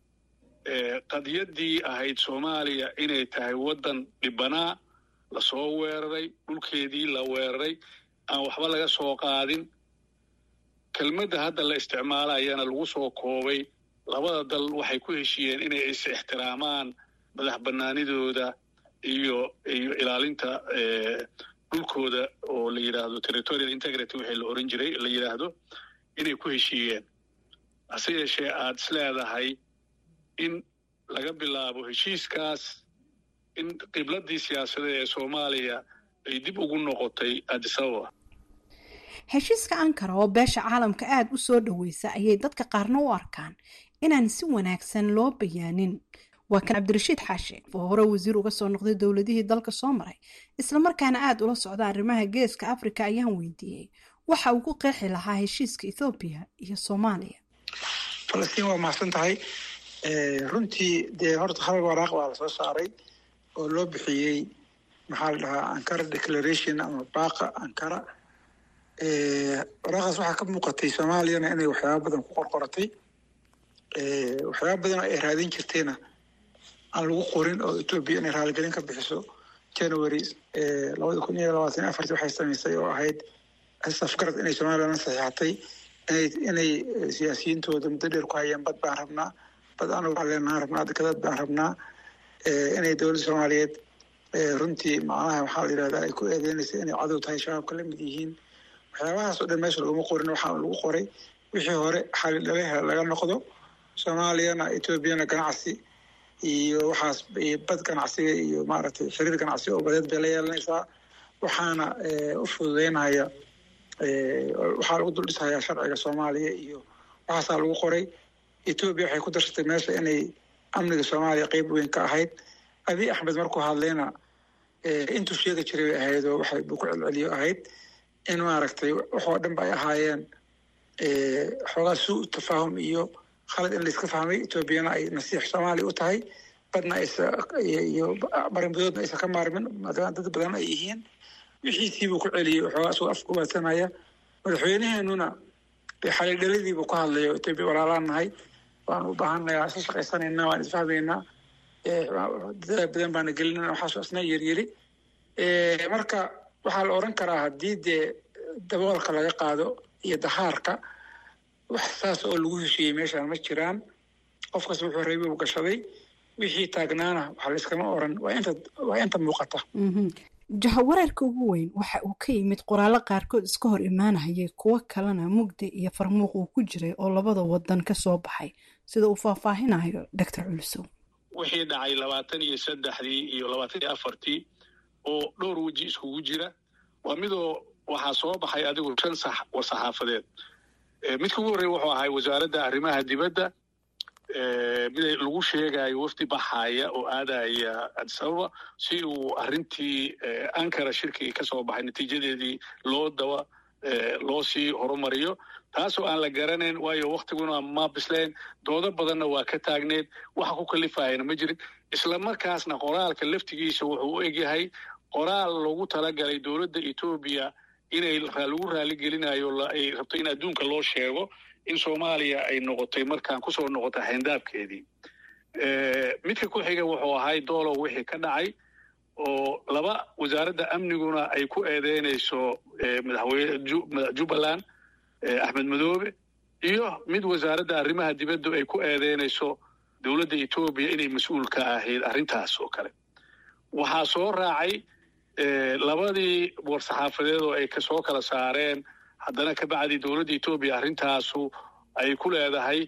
qadiyaddii ahayd soomaaliya inay tahay waddan dhibanaa lasoo weeraray dhulkeedii la weeraray aan waxba laga soo qaadin kelmadda hadda la isticmaalayana lagu soo koobay labada dal waxay ku heshiiyeen inay is ixtiraamaan madax bannaanidooda iyo iyo ilaalinta dhulkooda oo la yidhaahdo territorial integrity wixii la oran jiray la yidhaahdo inay ku heshiiyeen hase yeeshee aad is leedahay in laga bilaabo heshiiskaas in qibladdii siyaasadeed ee soomaaliya ay dib ugu noqotay adisababa heshiiska ankara oo beesha caalamka aada u soo dhoweysa ayay dadka qaarna u arkaan inaan si wanaagsan loo bayaanin waa kan cabdirashiid xaashe oo hore wasiir uga soo noqday dowladihii dalka soo maray islamarkaana aada ula socda arrimaha geeska africa ayaan weydiiyey waxa uu ku qeexi lahaa heshiiska ethoobiya iyo soomaaliya falastiin waa mahadsan tahay runtii dee horta hal waraaq baa lasoo saaray oo loo bixiyey maxaa la dhahaa ankara declaration ama baaqa ankara waraaqaas waxaa ka muuqatay soomaaliyana inay waxyaaba badan ku qorqoratay waxyaaba badan oo ay raadin jirtayna aan lagu qorin oo etoobiya inay raaligelin ka bixiso january labada kun iyo labaatan afartii waxay samaysay oo ahayd safgarad inay somalilan saxiixatay inay inay siyaasiyiintooda muddo dheer ku hayeen bad baan rabnaa bad anagu aleenaan rabnaa dekadad baan rabnaa inay dowladda soomaaliyeed runtii macnaha waxaa la yidhahdaa ay ku eedeynaysa inay cadow tahay shabaabka la mid yihiin waxyaabahaas oo dhan meesha laguma qorin waxaa lagu qoray wixii hore xali dhaleha laga noqdo soomaaliyana etoobiyana ganacsi iyo waxaas bad ganacsiga iyo maaragtay xiriir ganacsi oo badeed bay la yeelanaysaa waxaana u fududeynaya waxaa lagu dul dhisayaa sharciga soomaaliya iyo waxaasaa lagu qoray etoobiya waxay ku darsatay meesha inay amniga soomaaliya qeyb weyn ka ahayd abiy axmed markuu hadlayna intuu sheegi jiray bay ahayd oo waxay buu ku celceliyo ahayd in maaragtay waxoo dhan ba ay ahaayeen xoogaa suu tafaahum iyo khalad in layska fahmay etoobiyana ay nasiix soomaaliya u tahay badna aysa iyo barinbadoodna aysan ka maarmin maadaama dad badan ay yihiin wixiisiibuu ku celiyey waxoogaa isagoo afka uwaadsanaya madaxweyneheenuna xalidhaladiibuu ku hadlayo etoobiya walaalaan nahay waan u baahanayaa isla shaqaysanaynaa waan isfahmaynaa dadaal badan baana gelinana waxaasoo asna yeryeri marka waxaa la odhan karaa haddii dee daboolka laga qaado iyo dahaarka wax saas oo lagu heshiiyey meeshaan ma jiraan qof kasta wuxuu reebi u gashaday wixii taagnaana waxa layskama oran waa inta waa inta muuqata jahawareerka ugu weyn waxa uu ka yimid qoraallo qaarkood iska hor imaanayay kuwo kalena mugdi iyo farmuuq uu ku jiray oo labada wadan ka soo baxay sida uu faahfaahinayo doctor culusow wixii dhacay labaatan iyo saddexdii iyo labaatan iyo afartii oo dhowr weji iskugu jira waa midoo waxaa soo baxay adigu shan sax war saxaafadeed midka ugu horreeya wuxuu ahay wasaaradda arrimaha dibadda mid lagu sheegayo wafdi baxaya oo aadaya adisababa si uu arrintii ankara shirkigii ka soo baxay natiijadeedii loo dawa loo sii horumariyo taasoo aan la garanayn waayo waktiguna ma bisleen doodo badanna waa ka taagneed waxa ku kalifayana ma jirin isla markaasna qoraalka laftigiisa wuxuu u egyahay qoraal loogu talagalay dowladda etoobiya inay lagu raaligelinayo ay rabto in adduunka loo sheego in soomaaliya ay noqotay markaan kusoo noqotay xayndaabkeedii midka ku xiga wuxuu ahay doolow wixii ka dhacay oo laba wasaaradda amniguna ay ku eedeynayso madaxweyne jubbaland axmed madoobe iyo mid wasaaradda arrimaha dibaddu ay ku eedeynayso dowladda etoobiya inay mas-uul ka ahayd arrintaas oo kale waxaa soo raacay labadii war-saxaafadeed oo ay kasoo kala saareen haddana ka bacdii dowladda etoobiya arrintaasu ay ku leedahay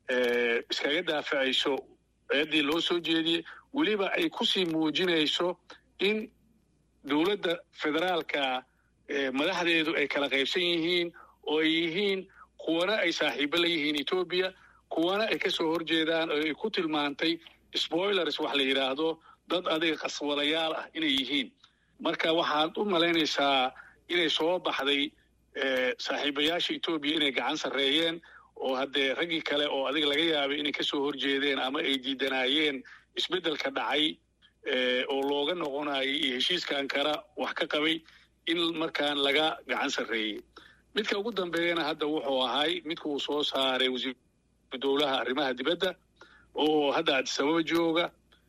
iskaga daafacayso eeddii loo soo jeediyey weliba ay kusii muujinayso in dowladda federaalka madaxdeedu ay kala qaybsan yihiin oo ay yihiin kuwana ay saaxiibo la yihiin etoobiya kuwana ay kasoo horjeedaan oo ay ku tilmaantay spoilers wax la yidhaahdo dad adiga qaswadayaal ah inay yihiin marka waxaad u malaynaysaa inay soo baxday saaxiibayaasha etoobiya inay gacan sarreeyeen oo haddee raggii kale oo adiga laga yaabay inay kasoo horjeedeen ama ay diidanaayeen isbeddelka dhacay oo looga noqonayo iyo heshiiska ankara wax ka qabay in markaan laga gacan sarreeyey midka ugu dambeeyana hadda wuxuu ahay midka uu soo saaray wasiir dowlaha arrimaha dibadda oo hadda adisababa jooga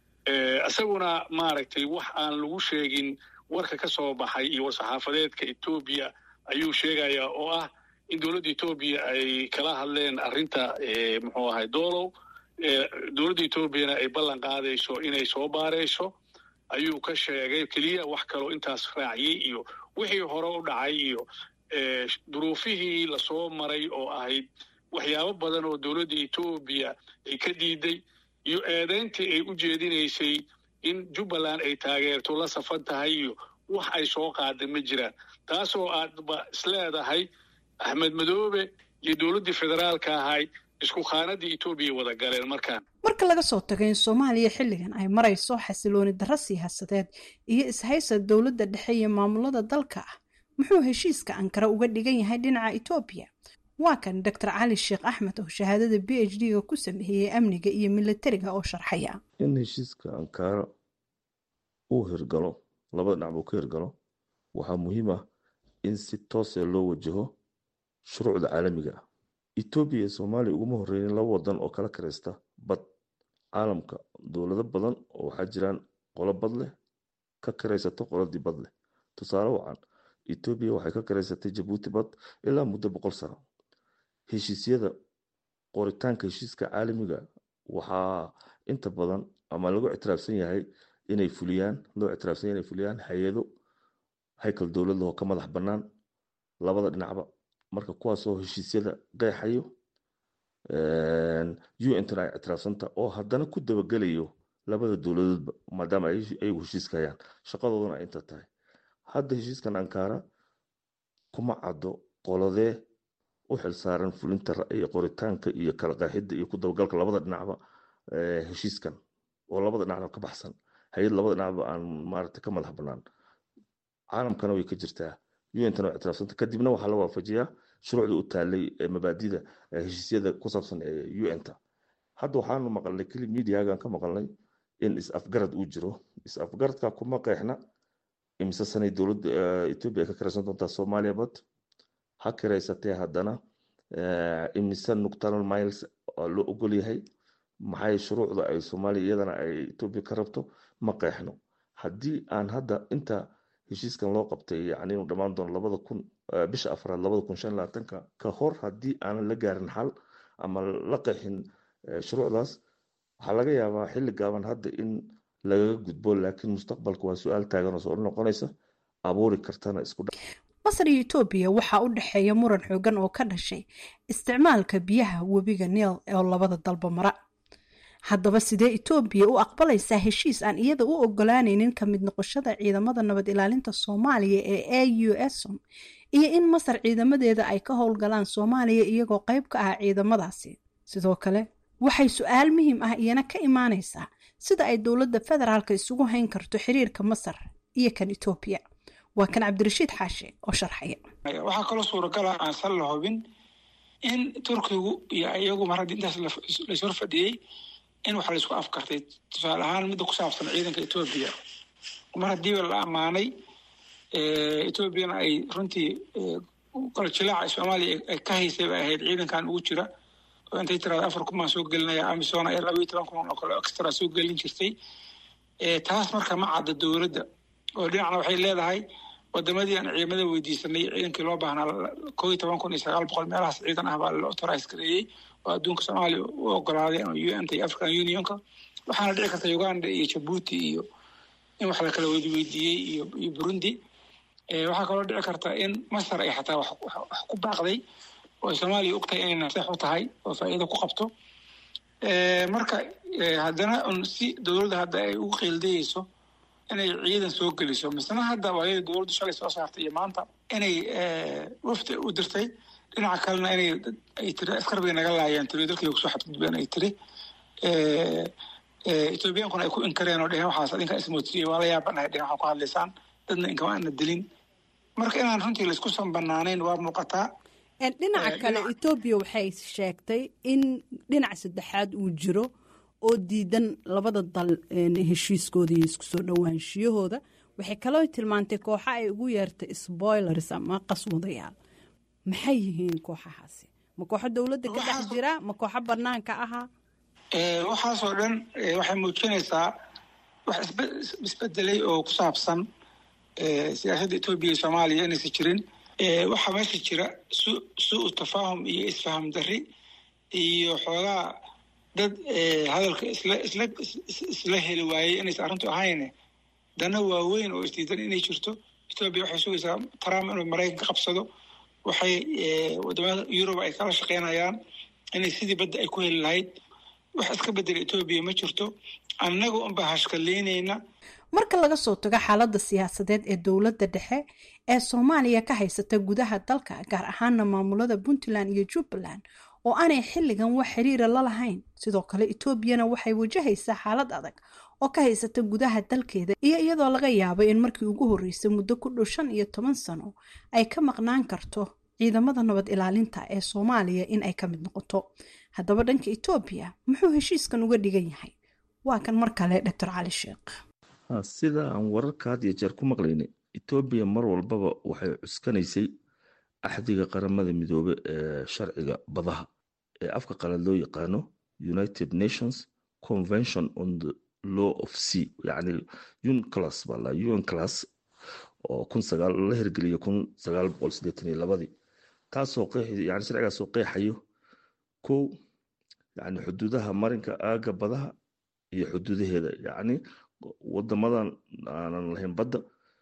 isaguna maaragtay wax aan lagu sheegin warka ka soo baxay iyo war-saxaafadeedka etoobiya ayuu sheegayaa oo ah in dowladda etoobiya ay kala hadleen arrinta muxuu ahay doolow dowladda etoobiyana ay ballan qaadayso inay soo baarayso ayuu ka sheegay keliya wax kaloo intaas raaciyey iyo wixii hore u dhacay iyo duruufihii lasoo maray oo ahayd waxyaabo badan oo dowladda etoobiya ay ka diiday iyo eedayntii ay u jeedinaysay in jubbaland ay taageerto la safan tahay iyo wax ay soo qaaday ma jiraan taasoo aadba isleedahay axmed madoobe iyo dowladdii federaalka ahayd isku khaanadii etoobiya wada galeen markaan marka laga soo tago in soomaaliya xilligan ay marayso xasilooni darro siyaasadeed iyo ishaysa dowladda dhexe iyo maamulada dalka ah muxuu heshiiska ankara uga dhigan yahay dhinaca etoobiya waa kan doctor cali sheekh axmed oo shahaadada b h d ga ku sameeyey amniga iyo milatariga oo sharxaya in heshiiska ankara uu hirgalo labada dhinac buu ka hirgalo waxaa muhiim ah in si toosee loo wajaho shuruucda caalamiga ah etoobiya iyo soomaaliya uguma horreynin laba wadan oo kala karaysta bad caalamka dowlado badan oo waxaa jiraan qolo bad leh ka karaysato qoladii bad leh tusaale wacan etoobiya waxay ka karaysatay jabuuti bad ilaa muddo boqol sano heshiisyada qoritaanka heshiiska caalamiga waxaa inta badan ama lagu ictiraafsan yahay inay fuliyaan loo ictiraafsan yahay inay fuliyaan hay-ado haykal dowlad oo ka madax bannaan labada dhinacba marka kuwaasoo heshiisyada qeexayo untna ay ictiraafsanta oo haddana ku dabagelayo labada dowladoodba maadaama ayagu heshiiska hayaan shaqadooduna ay inta tahay hadda heshiiskan ankara kuma caddo qoladee u xilsaaran fulinta ra'yi qoritaanka iyo kala qeexidda iyo ku dabagalka labada dhinacba heshiiskan oo labada dhinacba ka baxsan hay-ad labada dhinacba aan maaragta ka madax bannaan caalamkana way ka jirtaa untana waa ictiraafsanta kadibna waxaa la waafajiyaa shuruucda u taalay mabaadida heshiisyada ku saabsan ee unta hadda waxaanu maqalnay keli mediagan ka maqalnay in is-afgarad uu jiro is-afgaradka kuma qeexna imise sanay dowladda etoobiya ka karaysan doontaa soomaaliya bad ha karaysatee haddana imise nuctral miles loo ogol yahay maxay shuruucda ay soomaaliya iyadana ay etoobiya ka rabto ma qeexno haddii aan hadda inta heshiiskan loo qabtay yani inuu dhammaan doono labada kun bisha afraad labada kun shan labaatanka ka hor haddii aanan la gaarin xal ama la qeexin shuruucdaas waxaa laga yaabaa xilli gaaban hadda in lagaga gudbo laakiin mustaqbalka waa su-aal taagan oo soo noqonaysa abuuri kartana isku masar iyo etoobiya waxaa u dhexeeya muran xoogan oo ka dhashay isticmaalka biyaha webiga niil oo labada dalba mara haddaba sidee etoobiya u aqbalaysaa heshiis aan iyada u ogolaanaynin ka mid noqoshada ciidamada nabad ilaalinta soomaaliya ee a u esom iyo in masar ciidamadeeda ay ka howlgalaan soomaaliya iyagoo qayb ka ah ciidamadaasi sidoo kale waxay su-aal muhiim ah iyana ka imaanaysaa sida ay dowladda federaalka isugu hayn karto xiriirka masar iyo kan etoobiya waa kan cabdirashiid xaashe oo sharxaya waxaa kaloo suuragala aan sal la hubin in turkigu iyo iyagu mar haddii intaas laishor fadhiyey in wax laysku afkartay tusaale ahaan midda ku saabsan ciidanka etoobiya mar haddiiba la ammaanay etoobiyana ay runtii qalajilaaca soomaaliya ay ka haysay bay ahayd ciidankan ugu jira oo intay tirada afar kumaan soo gelinaya amisona ee laba iyo toban kun oo kale extra soo gelin jirtay taas marka ma cadda dowladda oo dhinacna waxay leedahay wadamadii aan ciidamada weydiisanay ciidankii loo baahnaa koo iyo toban kun iyo sagaal boqol meelahaas ciidan ah baa la authorize gareeyey oo adduunka soomaaliya u ogolaaday u n ta iyo african unionka waxaana dhici karta uganda iyo jabuuti iyo in wax la kala weydiiyey iyo iyo burundi waxaa kaloo dhici karta in masar ay xataa wax ku baaqday oo ay soomaaliya og tahay inay naseex u tahay oo faa'iido ku qabto marka haddana un si dowladda hadda ay ugu qiildayeyso inay ciidan soo geliso misna hadda waayada dowladdu shalay soo saartay iyo maanta inay wafdi u dirtay dhinaca kalena inay ay tiri askar bay naga laayeen tiri dalkii kusoo xadgudbeen ay tiri ethoobiyankuna ay ku inkareen oo dheheen waxaas adinkaa ismootiyey waa la yaabanahay dhehen waxaa ku hadlaysaan dadna inkama ana dilin marka inaan runtii laysku san banaanayn waa muuqataa dhinaca kale etoobiya waxay sheegtay in dhinac saddexaad uu jiro oo diidan labada dal heshiiskooda iyo isku soo dhowaanshiyahooda waxay kaloo tilmaantay kooxa ay ugu yeertay spoilers ama qaswadayaal maxay yihiin kooxahaasi ma kooxo dowladda ka dhex jira ma kooxo banaanka ahaa waxaasoo dhan waxay muujinaysaa wax isbedelay oo ku saabsan siyaasadda etoobiya iyo soomaaliya inaysan jirin waxaa meesha jira su su-u tafaahum iyo isfaham darri iyo xoogaa dad hadalka isla isla isla heli waayey inaysan arrintu ahayn dana waaweyn oo isdiidan inay jirto etoobiya waxay sugaysaa trump inuu maraykanka qabsado waxay wadamada yurub ay kala shaqeynayaan inay sidii badda ay ku heli lahayd wax iska bedela etoobiya ma jirto annaga unba hashkaleynayna marka laga soo tago xaaladda siyaasadeed ee dowladda dhexe ee soomaaliya ka haysata gudaha dalka gaar ahaana maamulada puntland iyo jubbaland oo aanay xilligan wax xiriira la lahayn sidoo kale etoobiyana waxay wajahaysaa xaalad adag oo ka haysata gudaha dalkeeda iyo iyadoo laga yaabo in markii ugu horreysay muddo ku dhow shan iyo toban sano ay ka maqnaan karto ciidamada nabad ilaalinta ee soomaaliya in ay ka mid noqoto haddaba dhanka etoobiya muxuu heshiiskan uga dhigan yahay waa kan mar kale doctor cali sheekh sida aan wararka had iyo jeer ku maqlaynay etoobiya mar walbaba waxay cuskanaysay axdiga qaramada midoobe ee sharciga badaha ee afka qalad loo yaqaano united nations convention on the law of sea yacni unclass baa la un class oo kun sagaal la hirgeliyay kun sagaal boqol siddeetan iyo labadii taasoo qeexi yani sharcigaasoo qeexayo kow yani xuduudaha marinka aaga badaha iyo xuduudaheeda yacni wadamadan aanan lahayn badda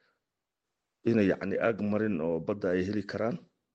inay yacni aag marin oo badda ay heli karaan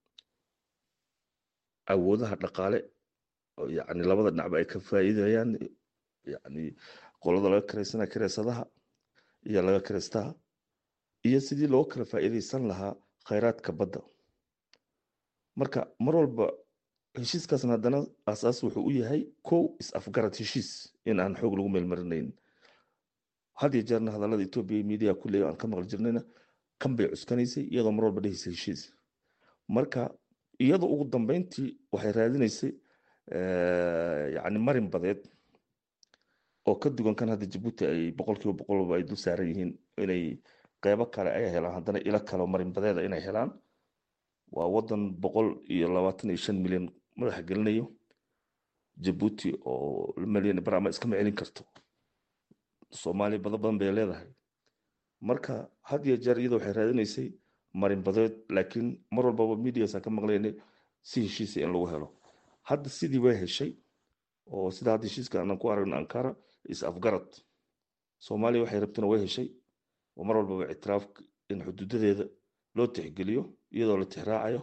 awoodaha dhaqaale oo yacni labada dhinacba ay ka faa'iidayaan yacni qolada laga karaysana kareysadaha iyo laga kareystaha iyo sidii loo kala faa'iidaysan lahaa khayraadka badda marka mar walba heshiiskaasna haddana aasaas wuxuu u yahay kow is-afgarad heshiis in aan xoog lagu meelmarinayn had iyo jeerna hadallada etoobiya media kulley aan ka maqli jirnayna kan bay cuskanaysay iyadoo mar walba dhehaysa heshiis marka iyadoo ugu dambeyntii waxay raadinaysay yacni marin badeed oo ka duwan kan hadda jabuuti ay boqolkiiba boqolba ay dul saaran yihiin inay qeybo kale ay helaan haddana ilo kale marin badeeda inay helaan waa wadan boqol iyo labaatan iyo shan milyan madaxa gelinayo jabuuti oo malyan barama iskama celin karto soomaaliya bado badan bay leedahay marka had iyo jeer iyada waxay raadinaysay marin badeed laakiin mar walbaba mediasaan ka maqlaynay si heshiisa in lagu helo hadda sidii way heshay oo sida hadda heshiiska aanan ku aragno ankara is afgarad soomaaliya waxay rabtana way heshay oo mar walbaba ictiraaf in xuduudadeeda loo tixgeliyo iyadoo la tixraacayo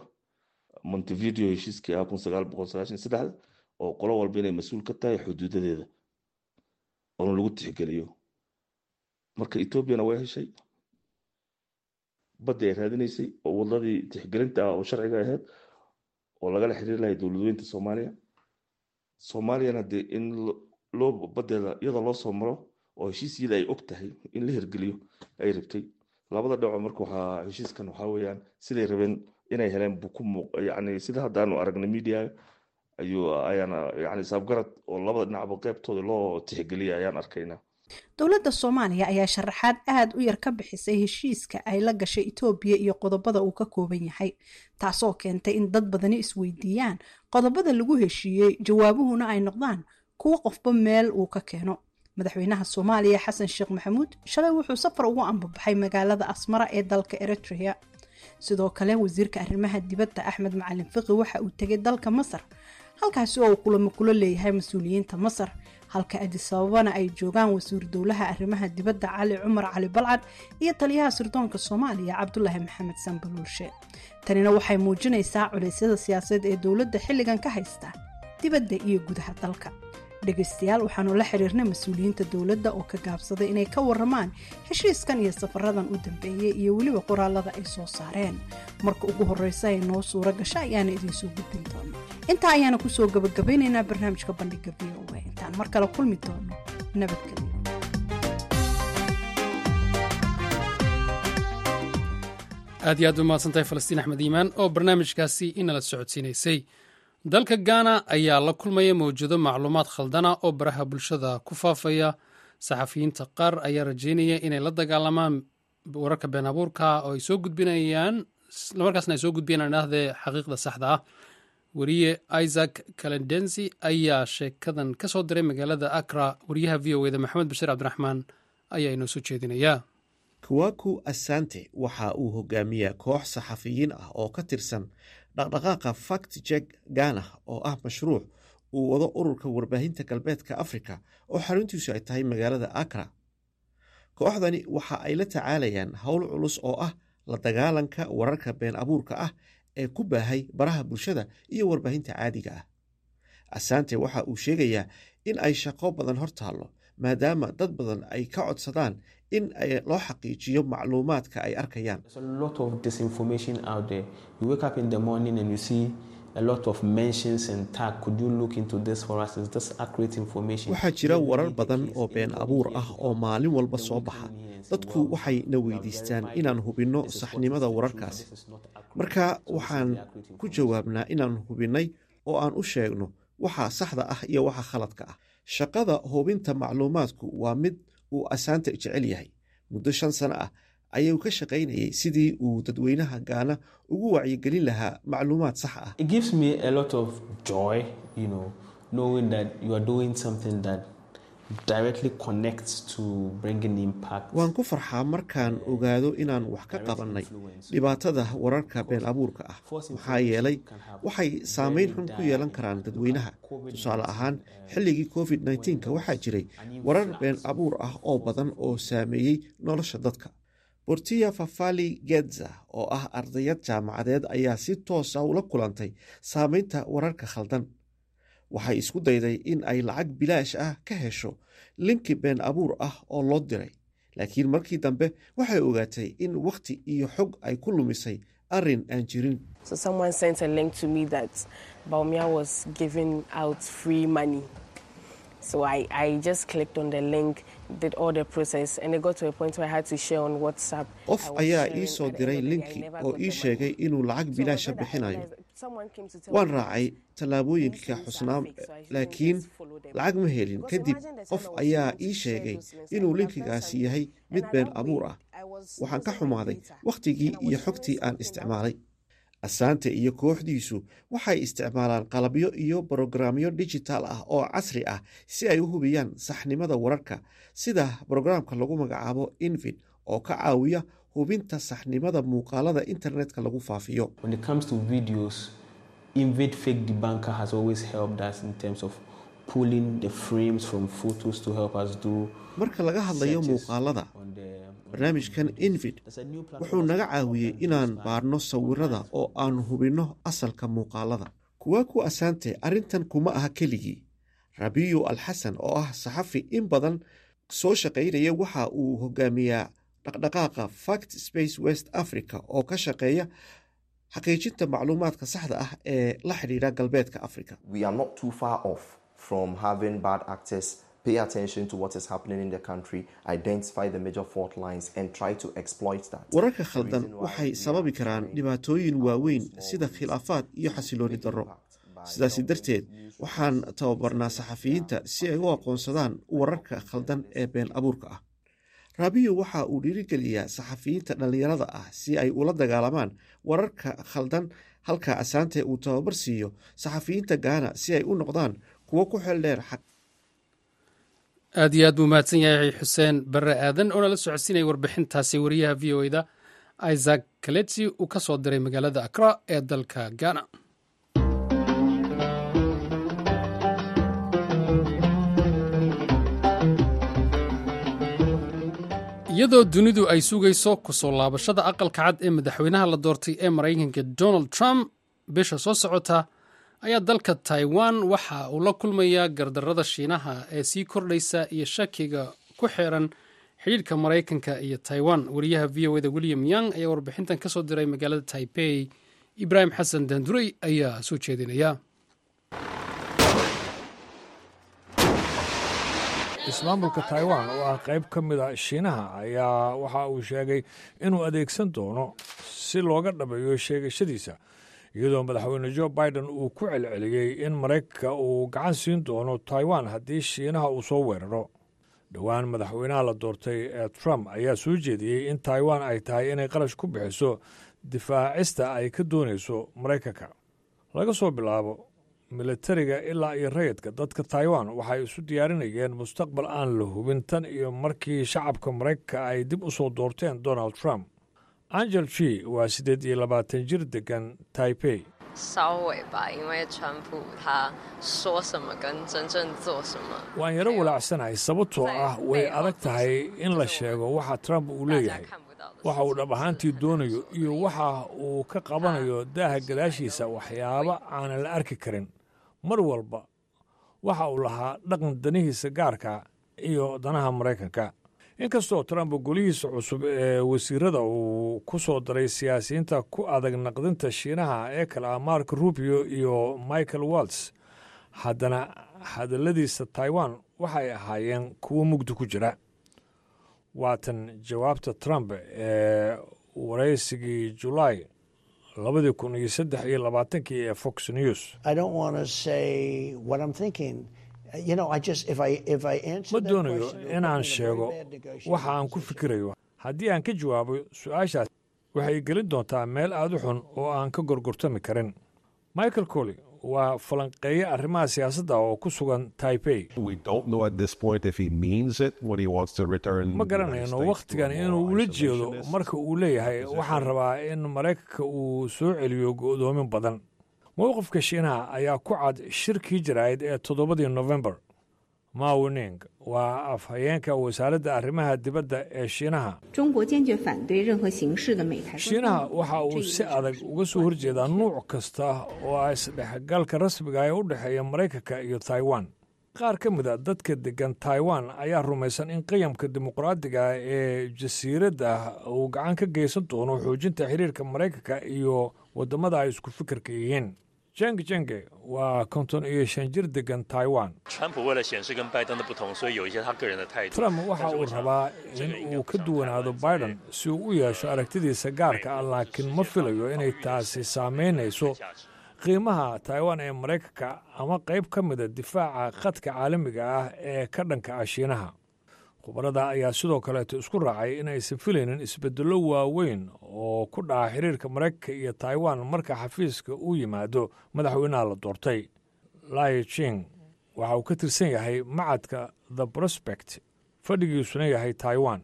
montevideo heshiiskii ah kun sagaal boqol sagaashan saddexda oo qolo walba inay mas-uul ka tahay xuduudadeeda oona lagu tixgeliyo marka etoobiyana way heshay baddii ay raadinaysay oo wadadii tixgelinta ah oo sharciga ahayd oo lagala xiriiri lahay dowladweynta soomaaliya soomaaliyana dee in loo badeeda iyada loo soo maro oo heshiisyada ay og tahay in la hirgeliyo ay rabtay labada dhaco marka waxaa heshiiskan waxaa weeyaan siday rabeen inay heleen buu ku muuq yani sida hadda aanu aragnay media ayuu ayaana yani saabgarad oo labada dhinacba qeybtooda loo tixgeliyay ayaan arkaynaa dowladda soomaaliya ayaa sharaxaad aada u yar ka bixisay heshiiska ay la gashay etoobiya iyo qodobada uu ka kooban yahay taasoo keentay in dad badani isweydiiyaan qodobada lagu heshiiyey jawaabuhuna ay noqdaan kuwo qofba meel uu ka keeno madaxweynaha soomaaliya xasan sheekh maxamuud shalay wuxuu safar ugu ambabaxay magaalada asmara ee dalka eritrea sidoo kale wasiirka arrimaha dibadda axmed macalin fiqi waxa uu tegay dalka masar halkaasi oo uu kulamo kula leeyahay mas-uuliyiinta masar halka adisababana ay joogaan wasiir dowlaha arrimaha dibadda cali cumar cali balcad iyo taliyaha sirdoonka soomaaliya cabdulaahi maxamed sanbaluulshe tanina waxay muujinaysaa culeysyada siyaasadeed ee dowladda xilligan ka haysta dibadda iyo gudaha dalka dhegaystayaal waxaanu la xiriirnay mas-uuliyiinta dowladda oo ka gaabsaday inay ka waramaan heshiiskan iyo safaradan u dambeeyey iyo weliba qoraalada ay soo saareen marka ugu horeysa ay noo suuro gasho ayaana idiinsoo gudbin doona intaa ayaana kusoo gabagabeynaynaa barnaamijka bandhiga v o a intaan mar kale kulmi doono nabadgelyo aad iyo aad u mahadsantahay falastiin axmed iimaan oo barnaamijkaasi inala socodsiinaysay dalka gaana ayaa la kulmaya mawjado macluumaad khaldana oo baraha bulshada ku faafaya saxafiyiinta qaar ayaa rajeynaya inay la dagaalamaan wararka been abuurka oo ay soo gudbinayaan markaasna ay soo gudbiyaan idhaahdee xaqiiqda saxda ah weriye isaac kalendensi ayaa sheekadan ka soo diray magaalada akra wariyaha v o eda maxamed bashiir cabdiraxmaan ayaa inoo soo jeedinaya kuwaku asante waxa uu hogaamiyaa koox saxafiyiin ah oo ka tirsan dhaqdhaqaaqa fact jek gana oo ah mashruuc uu wado ururka warbaahinta galbeedka afrika oo xaruntiisu ay tahay magaalada akra kooxdani waxa ay la tacaalayaan howl culus oo ah la dagaalanka wararka been abuurka ah ee ku baahay baraha bulshada iyo warbaahinta caadiga ah asante waxa uu sheegayaa in ay shaqo badan hor taallo maadaama dad badan ay ka codsadaan in loo xaqiijiyo macluumaadka ay arkayaan waxaa jira warar badan oo been abuur ah oo maalin walba soo baxa dadku waxay na weydiistaan inaan hubinno saxnimada wararkaasi marka waxaan ku jawaabnaa inaan hubinnay oo aan u sheegno waxa saxda ah iyo waxa khaladka ah shaqada hubinta macluumaadku waa mid uu asaanta jecel yahay muddo shan sano ah ayuu ka shaqaynayay sidii uu dadweynaha gaana ugu wacyigelin lahaa macluumaad sax ah waan ku farxaa markaan ogaado inaan wax ka qabannay dhibaatada wararka been abuurka ah maxaa yeelay waxay saameyn xun ku yeelan karaan dadweynaha tusaale ahaan xilligii covid nka waxaa jiray warar been abuur ah oo badan oo saameeyey nolosha dadka bortiya fafali gedza oo ah ardayad jaamacadeed ayaa si toosa ula kulantay saameynta wararka khaldan waxay isku dayday in ay lacag bilaash ah ka hesho linki been abuur ah oo loo diray laakiin markii dambe waxay ogaatay in wakhti iyo xog ay ku lumisay arrin aan jirin qof ayaa ii soo diray linki oo ii sheegay inuu lacag bilaasha bixinayo waan raacay tallaabooyinka xusnaa laakiin lacag ma helin kadib qof ayaa ii sheegay inuu linkigaasi yahay mid been abuur ah waxaan ka xumaaday wakhtigii iyo xogtii aan isticmaalay asaante iyo kooxdiisu waxay isticmaalaan qalabyo iyo brogramyo digital ah oo casri ah si ay u hubiyaan saxnimada wararka sida brograamka lagu magacaabo invid oo ka caawiya hubinta saxnimada muuqaalada internetka lagu faafiyo marka laga hadlayo muuqaalada barnaamijkan invid wuxuu naga caawiyey inaan baarno sawirada oo aan hubinno asalka muuqaalada kuwa ku asaante arrintan kuma aha keligii rabiyo al xasan oo ah saxafi in badan soo shaqaynaya waxa uu hogaamiyaa dhaqdhaqaaqa fact space west africa oo ka shaqeeya xaqiijinta macluumaadka saxda ah ee la xidhiidha galbeedka africa pay attention to what is happening in the country, identify the major fault lines, and try to exploit that. wararka khaldan waxay sababi karaan dhibaatooyin waaweyn sida khilaafaad iyo xasilooni darro sidaasi darteed waxaan tababarnaa saxafiyiinta si ay u aqoonsadaan wararka khaldan ee been abuurka ah raabiyo waxa uu dhiirigeliyaa saxafiyiinta dhallinyarada ah si ay ula dagaalamaan wararka khaldan halka asaante uu tababar siiyo saxafiyiinta gaana si ay u noqdaan kuwo ku xeel dheer xaq aad iyo aad buu mahadsan yahay xuseen barre aadan oo nala socodsiinaya warbixintaasi wariyaha v o eda isaac kaleti uu ka soo diray magaalada akra ee dalka ghana iyadoo dunidu ay sugayso kusoo laabashada aqalka cad ee madaxweynaha la doortay ee maraykanka donald trump bisha soo socota ayaa dalka taiwan waxa uu la kulmayaa gardarrada shiinaha ee sii kordhaysa iyo shakiga ku xeeran xidhiidhka maraykanka iyo taiwan wariyaha v o eda william young ayaa warbixintan ka soo diray magaalada taipei ibraahim xasan daandurey ayaa soo jeedinaya ismaamulka taiwan oo ah qayb ka mid a shiinaha ayaa waxa uu sheegay inuu adeegsan doono si looga dhabeeyo sheegashadiisa iyadoo madaxweyne jo biden uu ku celceliyey in maraykanka uu gacan siin doono taiwan haddii shiinaha uu soo weeraro dhowaan madaxweynaha la doortay ee trump ayaa soo jeediyey in taiwan ay tahay inay qarash ku bixiso difaacista ay ka doonayso maraykanka laga soo bilaabo militariga ilaa iyo rayidka dadka taiwan waxay isu diyaarinayeen mustaqbal aan la hubin tan iyo markii shacabka maraykanka ay dib u soo doorteen donald trump angel g waa siddeed iyo labaatan jir degan taipei 稍微吧，因为川普他说什么跟真正做什么， waan yaro walaacsanahay sababtoo ah way adag tahay in la sheego waxa trump uu leeyahay waxa uu dhab ahaantii doonayo iyo waxa uu ka qabanayo daaha gadaashiisa waxyaabo aanan la arki karin mar walba waxa uu lahaa dhaqan danihiisa gaarka iyo danaha maraykanka inkastoo trump golihiisa cusub ee wasiirada uu ku soo daray siyaasiyiinta ku adag naqdinta shiinaha ee kale ah mark rubio iyo michael walts haddana hadalladiisa taiwan waxay ahaayeen kuwo mugdi ku jira waatan jawaabta trump ee waraysigii julaay labadii kun iyo saddex iyo labaatankii ee fox news ma doonayo inaan sheego waxa aan ku fikirayo haddii aan ka jawaabo su-aashaas waxay gelin doontaa meel aad u xun oo aan ka gorgortami karin michael colley waa falanqeeye arrimaha siyaasadda oo ku sugan taipei ma garanayno wakhtigan inuu ula jeedo marka uu leeyahay waxaan rabaa in maraykanka uu soo celiyo go'doomin badan mowqifka shiinaha ayaa ku cad shirkii jaraa'id ee toddobadii nofembar mawining waa afhayeenka wasaaradda arrimaha dibadda ee shiinaha shiinaha waxa uu si adag uga soo horjeedaa nuuc kasta oo ah isdhexgalka rasmiga ee u dhexeeya maraykanka iyo taiwan qaar ka mid a dadka deggan taiwan ayaa rumaysan in qiyamka dimuqraadiga ee jasiiradda uu gacan ka geysan doono xoojinta xiriirka maraykanka iyo waddamada ay isku fikirka yihiin jeng jenge waa konton iyo shan jir degan taiwan trump waxa uu rabaa in uu ka duwanaado biden si uu u yeesho aragtidiisa gaarka ah laakiin ma filayo inay taasi saamaynayso qiimaha taiwan ee maraykanka ama qayb ka mida difaaca khadka caalamiga ah ee ka dhanka ah shiinaha khubarada ayaa sidoo kaleeto isku raacay in aysan filaynin isbeddello waaweyn oo ku dhaca xiriirka maraykanka iyo taiwan marka xafiiska uu yimaado madaxweynaha la doortay lai jing waxa uu ka tirsan yahay macadka the prospect fadhigiisuna yahay taiwan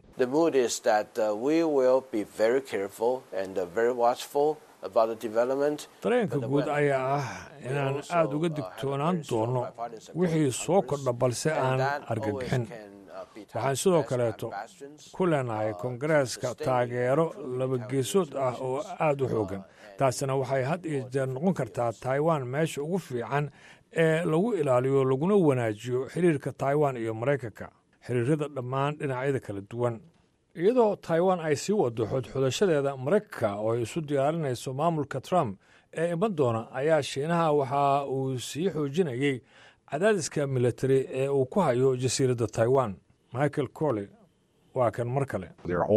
dareenka guud ayaa ah inaan aad uga digtoonaan doono wixii soo kordha balse aan argagixin waxaan sidoo kaleeto ku leenahay kongareeska taageero labageesood ah oo aad u xooggan taasina waxay had iyo jeer noqon kartaa taiwan meesha ugu fiican ee lagu ilaaliyo laguna wanaajiyo xiriirka taiwan iyo maraykanka xiriirada dhammaan dhinacyada kala duwan iyadoo taiwan ay sii wado xodxodashadeeda maraykanka oo ay isu diyaarinayso maamulka trump ee iman doona ayaa shiinaha waxa uu sii xoojinayey cadaadiska militari ee uu ku hayo jasiiradda taiwan michael corley waa kan mar kale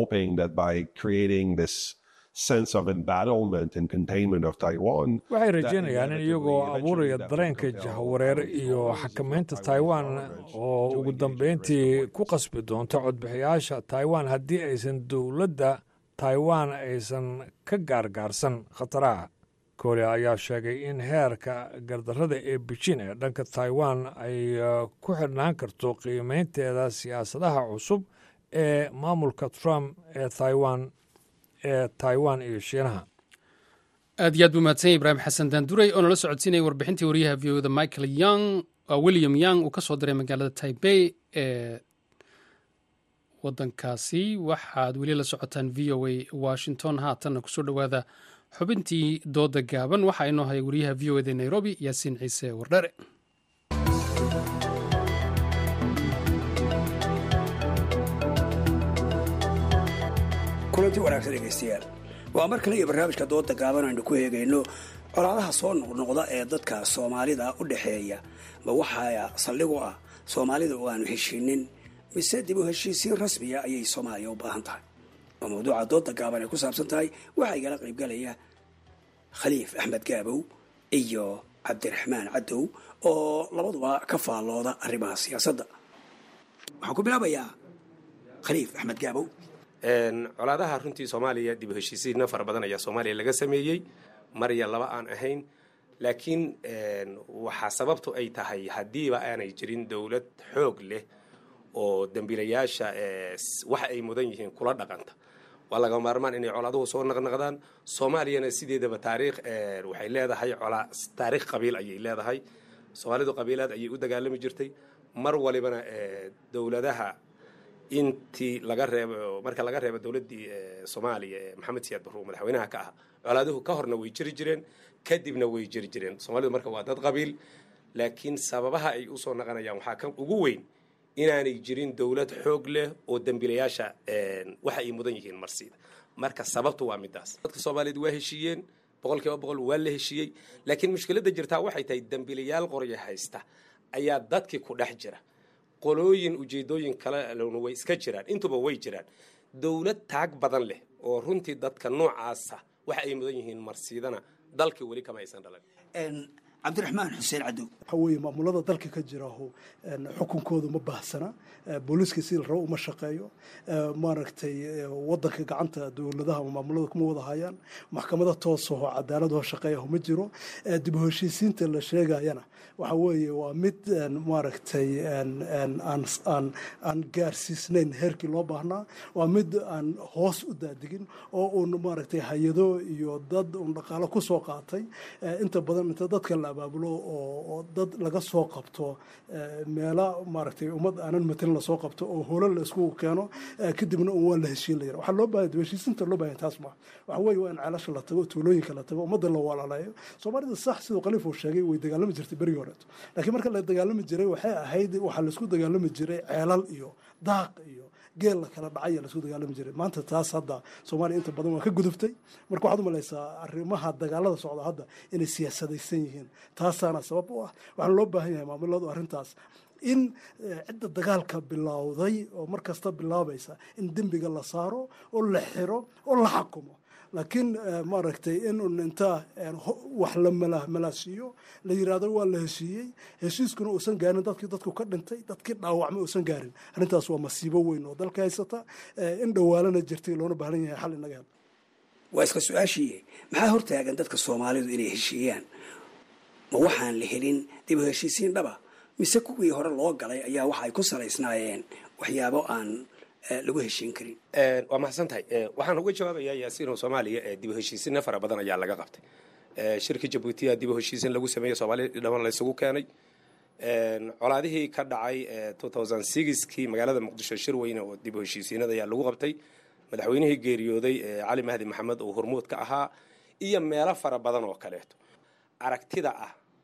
waxay rajeynayaan in iyagoo abuuraya dareenka jahwareer iyo xakamaynta taiwan oo ugu dambeyntii ku qasbi doonta codbixiyaasha taiwan haddii aysan dowladda taiwan aysan ka gaargaarsan khataraha korea ayaa sheegay in heerka gardarrada ee beijin ee dhanka taiwan ay ku xidhnaan karto qiimeynteeda siyaasadaha cusub ee maamulka trump ee taiwan ee taiwan iyo shiinaha aad iyo aad buu mahadsanya ibraahim xasan daanduray oo nala socodsiinaya warbixintii wariyaha v oda michael young william young uu ka soo diray magaalada taibey ee waddankaasi waxaad weli la socotaan v o a washington haatanna kusoo dhowaada xubintii dooda gaaban waxaa inoo haya wariyaha v o eda nairobi yaasiin ciise wardhere kulanti wanaagsan dhegaystayaal waa mar kale iyo barnaamijka dooda gaaban aynu ku eegayno colaadaha soo noqnoqda ee dadka soomaalida u dhexeeya ma waxaa saldhig u ah soomaalida oo aanu heshiinin mise dib u heshiisiin rasmiya ayay soomaaliya u baahan tahay oo mawduuca dooda gaaban ay ku saabsan tahay waxaa igala qaybgalaya khaliif axmed gaabow iyo cabdiraxmaan cadow oo labaduba ka faallooda arrimaha siyaasadda waxaan ku bilaabayaa khaliif axmed gaabow colaadaha runtii soomaaliya dib u heshiisiinna fara badan ayaa soomaaliya laga sameeyey marya laba aan ahayn laakiin waxaa sababtu ay tahay haddiiba aanay jirin dowlad xoog leh oo dembiilayaasha waxa ay mudan yihiin kula dhaqanta waa laga maarmaan inay colaaduhu soo naqnaqdaan soomaaliyana sideedaba taariikh waxay leedahay colaa taariikh qabiil ayay leedahay soomaalidu qabiilaad ayay u dagaalami jirtay mar walibana dowladaha intii laga reebo marka laga reebo dowladdii soomaaliya ee maxamed siyaad barruur madaxweynaha ka ah colaaduhu ka horna way jiri jireen kadibna way jiri jireen soomaalidu marka waa dad qabiil laakiin sababaha ay usoo naqanayaan waxaa ka ugu weyn inaanay jirin dowlad xoog leh oo dembiilayaasha waxa ay mudan yihiin marsiida marka sababtu waa midaas dadka soomaaliyeed waa heshiiyeen boqol kiiba boqol waa la heshiiyey laakiin mushkiladda jirtaa waxay tahay dembiilayaal qorya haysta ayaa dadkii ku dhex jira qolooyin ujeedooyin kalena way iska jiraan intuba way jiraan dowlad taag badan leh oo runtii dadka noocaasa waxa ay mudan yihiin marsiidana dalkii weli kama aysan dhalan cabdiraxmaan xuseen cadow waxa weeye maamulada dalka ka jiraho xukunkoodu ma baahsana booliiska si la rabo uma shaqeeyo maaragtay wadanka gacanta dowladaha maamulada kuma wada hayaan maxkamada toosaho cadaaladoo shaqeeyaho ma jiro dib u heshiisiinta la sheegayana waxa weeye waa mid maaragtay aan gaarsiisnayn heerkii loo baahnaa waa mid aan hoos u daadigin oo uun maaragtay hay-ado iyo dad un dhaqaalo kusoo qaatay inta badan inta dadka la abaabulo oo dad laga soo qabto meela maaragtay ummad aanan matelin lasoo qabto oo holo la isku keeno kadibna un waa la heshiin la yara waxaa loo baahaya heshiisinta loo bahaya taas maa waxa weeye waa in ceelasha la tago tuulooyinka la tago ummadda la walaaleeyo soomaalida sax siduu khaliif uu sheegay way dagaalami jirtay berigii horeeto laakiin marka la dagaalami jiray waxay ahayd waxaa laisku dagaalami jiray ceelal iyo daaq iyo geel la kala dhacay laisku dagaalami jiray maanta taas hadda soomaaliya inta badan waa ka gudubtay marka waxaad umalaysaa arrimaha dagaalada socda hadda inay siyaasadaysan yihiin taasaana sabab u ah waxaana loo baahan yahay maamuladu arrintaas in cidda dagaalka bilowday oo mar kasta bilaabaysa in dembiga la saaro oo la xiro oo la xakumo laakiin maaragtay in un intaa wax la malaasiiyo la yiraahdo waa la heshiiyey heshiiskuna uusan gaarin dadkii dadku ka dhintay dadkii dhaawacmay uusan gaarin arrintaas waa masiibo weyn oo dalka haysata in dhowaalana jirtay loona baahan yahay xal inaga hel waa iska su-aashii maxaa hortaagan dadka soomaalidu inay heshiiyaan ma waxaan la helin dib u heshiisiin dhaba mise kuwii hore loo galay ayaa waxa ay ku salaysnaayeen waxyaabo aan lagu heshiin karin waa mahadsan tahay waxaan uga jawaabayaa yaasiino soomaaliya dib u heshiisinna fara badan ayaa laga qabtay shirka jabuutiya dib u heshiisin lagu sameeyey soomaaliya dhaman laysugu keenay colaadihii ka dhacay kii magaalada muqdisho shir weyne oo dib u heshiisiinada ayaa lagu qabtay madaxweynihii geeriyooday cali mahdi maxamed oo hormuud ka ahaa iyo meelo fara badan oo kaleeto aragtida ah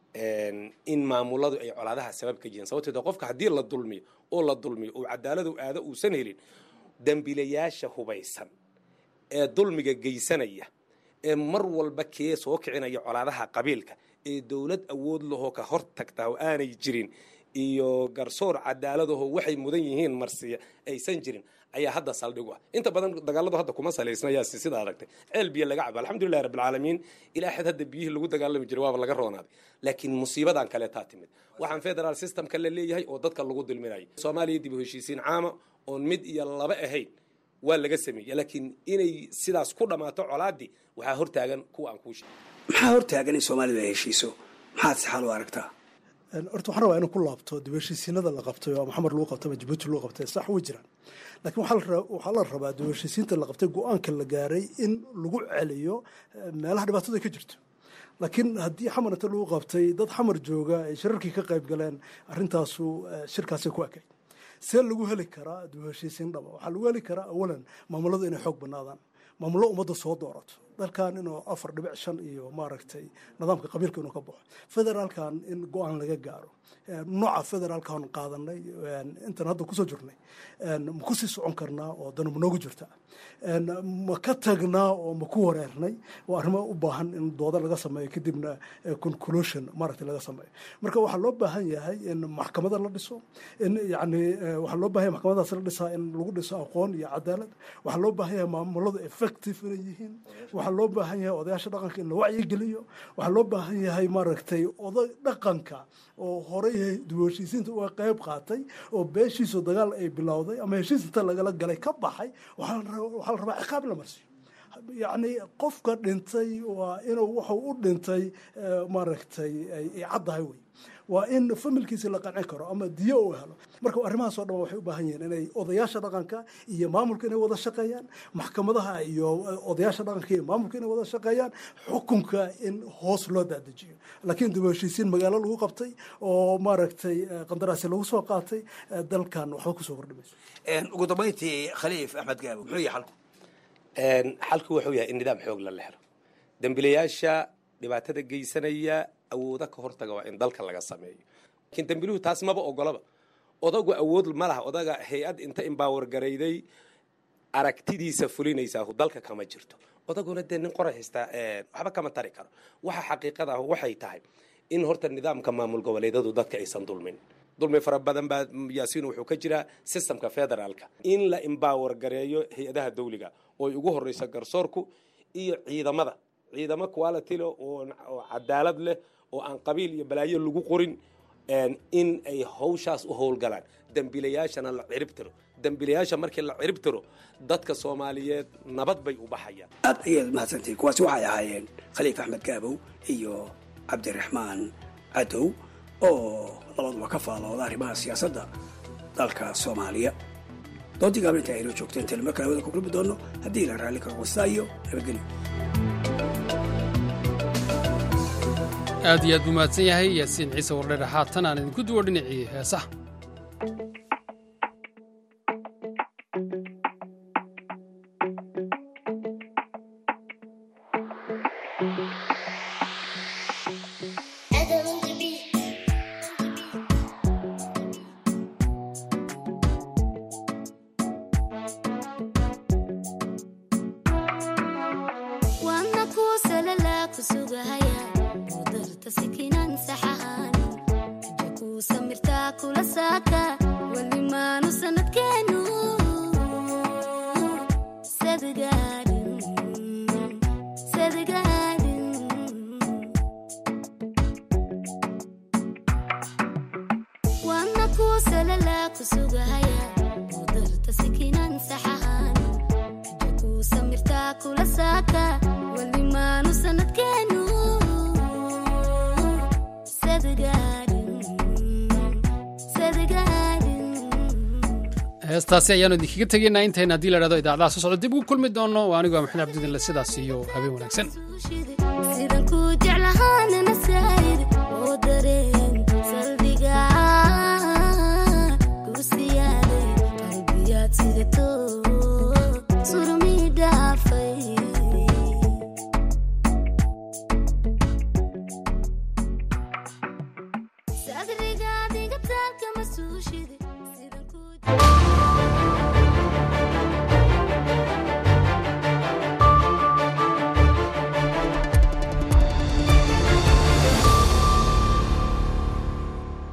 in maamuladu ay colaadaha sabab ka yihiin sababteeda qofka haddii la dulmiyo oo la dulmiyo uu cadaaladu aado uusan helin dembilayaasha hubaysan ee dulmiga geysanaya ee mar walba kee soo kicinaya colaadaha qabiilka ee dowlad awood lahoo ka hor tagtaa oo aanay jirin iyo garsoor cadaaladaho waxay mudan yihiin marsiya aysan jirin ayaa hadda saldhigu ah inta badan dagaaladu hadda kuma salaysnayaasi sida aragtay ceel biyo laga cabo alxamdulilahi rabbilcaalamiin ilaa xad hadda biyihii lagu dagaalami jiray waaba laga roonaaday laakiin musiibadan kaleetaa timid waxaan federal systemka la leeyahay oo dadka lagu dulminayo soomaaliya dib u heshiisiin caama oon mid iyo laba ahayn waa laga sameeyey laakiin inay sidaas ku dhammaato colaadii waxaa hortaagan kuwa aan kuu sheegay maxaa hortaagan in soomaalidu ay heshiiso maxaad si xal u aragtaa horta waxaan rabaa inuu ku laabto dib heshiisiinada la qabtay oo maxamed lagu qabtay ama jabuuti lagu qabtay sax way jiraan laakiin waxaa la rabaa dib heshiisiinta la qabtay go-aanka la gaaray in lagu celiyo meelaha dhibaatada ay ka jirto laakiin haddii xamar inta lagu qabtay dad xamar jooga ay shirarkii ka qayb galeen arrintaasu shirkaasay ku ekay see lagu heli karaa dib heshiisiin dhaba waxaa lagu heli karaa awalan maamuladu inay xoog banaadaan maamullo ummadda soo doorato dalkan inuu afar dhibic shan iyo maaragtay nidaamka qabiilka inuu ka baxo federaalkan in go-aan laga gaaro nooca federaalkan qaadanay intan hadda kusoo jirnay ma kusii socon karnaa oo dana ma noogu jirta ma ka tagnaa oo ma ku wareernay oo arrimo u baahan in dooda laga sameeyo kadibna conclusion maaragtay laga sameeyo marka waxaa loo baahan yahay in maxkamada la dhiso in yani waxaa loo baahan yahay maxkamadaas la dhisaa in lagu dhiso aqoon iyo cadaalad waxaa loo baahan yahay maamuladu effective inay yihiin waxaa loo baahan yahay odayaasha dhaqanka in la wacyigeliyo waxaa loo baahan yahay maaragtay oday dhaqanka oo horey dib heshiisiinta uga qayb qaatay oo beeshiisu dagaal ay bilowday ama heshiis inta lagala galay ka baxay waxaa la rabaa ciqaab la marsiyo yacni qofka dhintay waa inuu wuxuu u dhintay maaragtay ay caddahay wey waa in familkiisi la qancin karo ama diyo uu helo marka arrimahaas oo dhan waxay u baahan yihiin inay odayaasha dhaqanka iyo maamulka inay wada shaqeeyaan maxkamadaha iyo odayaasha dhaqanka iyo maamulka inay wada shaqeeyaan xukunka in hoos loo dadejiyo laakiin dib heshiisiin magaalo lagu qabtay oo maaragtay qandaraasi lagu soo qaatay dalkan waxba kusoo kordhimayso ugu dambayntii khaliif axmed gaabo muxuu yahay xalku xalku wuxuu yahay in nidaam xoog la helo dembilayaasha dhibaatada geysanaya awooda ka hortaga waa in dalka laga sameeyo laakiin dembiluhu taas maba ogolaba odagu awood ma laha odaga hay-ad inta imbaawar garayday aragtidiisa fulinaysaa dalka kama jirto odaguna dee nin qoray haystaa waxba kama tari karo waxa xaqiiqada ah waxay tahay in horta nidaamka maamul goboleedadu dadka aysan dulmin dulmi fara badan baa yaasiin wuxuu ka jiraa systemka federaalka in la imbaawar gareeyo hay-adaha dawliga oo ugu horeysa garsoorku iyo ciidamada ciidamo quality leh oo cadaalad leh oo aan qabiil iyo balaayo lagu qorin in ay hawshaas u howlgalaan dembilayaashana la cirib tiro dembilayaasha markii la cirib tiro dadka soomaaliyeed nabad bay u baxayaan aad ayaad mahadsantihin kuwaasi waxay ahaayeen khaliif axmed gaabow iyo cabdiraxmaan cadow oo labaduba ka faalooda arrimaha siyaasadda dalka soomaaliya doontii gaabla inta aynoo joogteen telema kale wada ku kulmi doono haddii la raalli karo wastaa iyo nabadgelyo aad iyo aad buu mahadsan yahay yaasiin ciise wardheer haatan aan idinku duwo dhinacii heesaha heestaasi ayaanu idinkaga tegaynaa intayna haddii la dhahdo idaacadaha soo socdo dib ugu kulmi doono waa anigu maxamed cabdidinle sidaas iyo habeen wanaagsan adiga adiga taalka ma suushide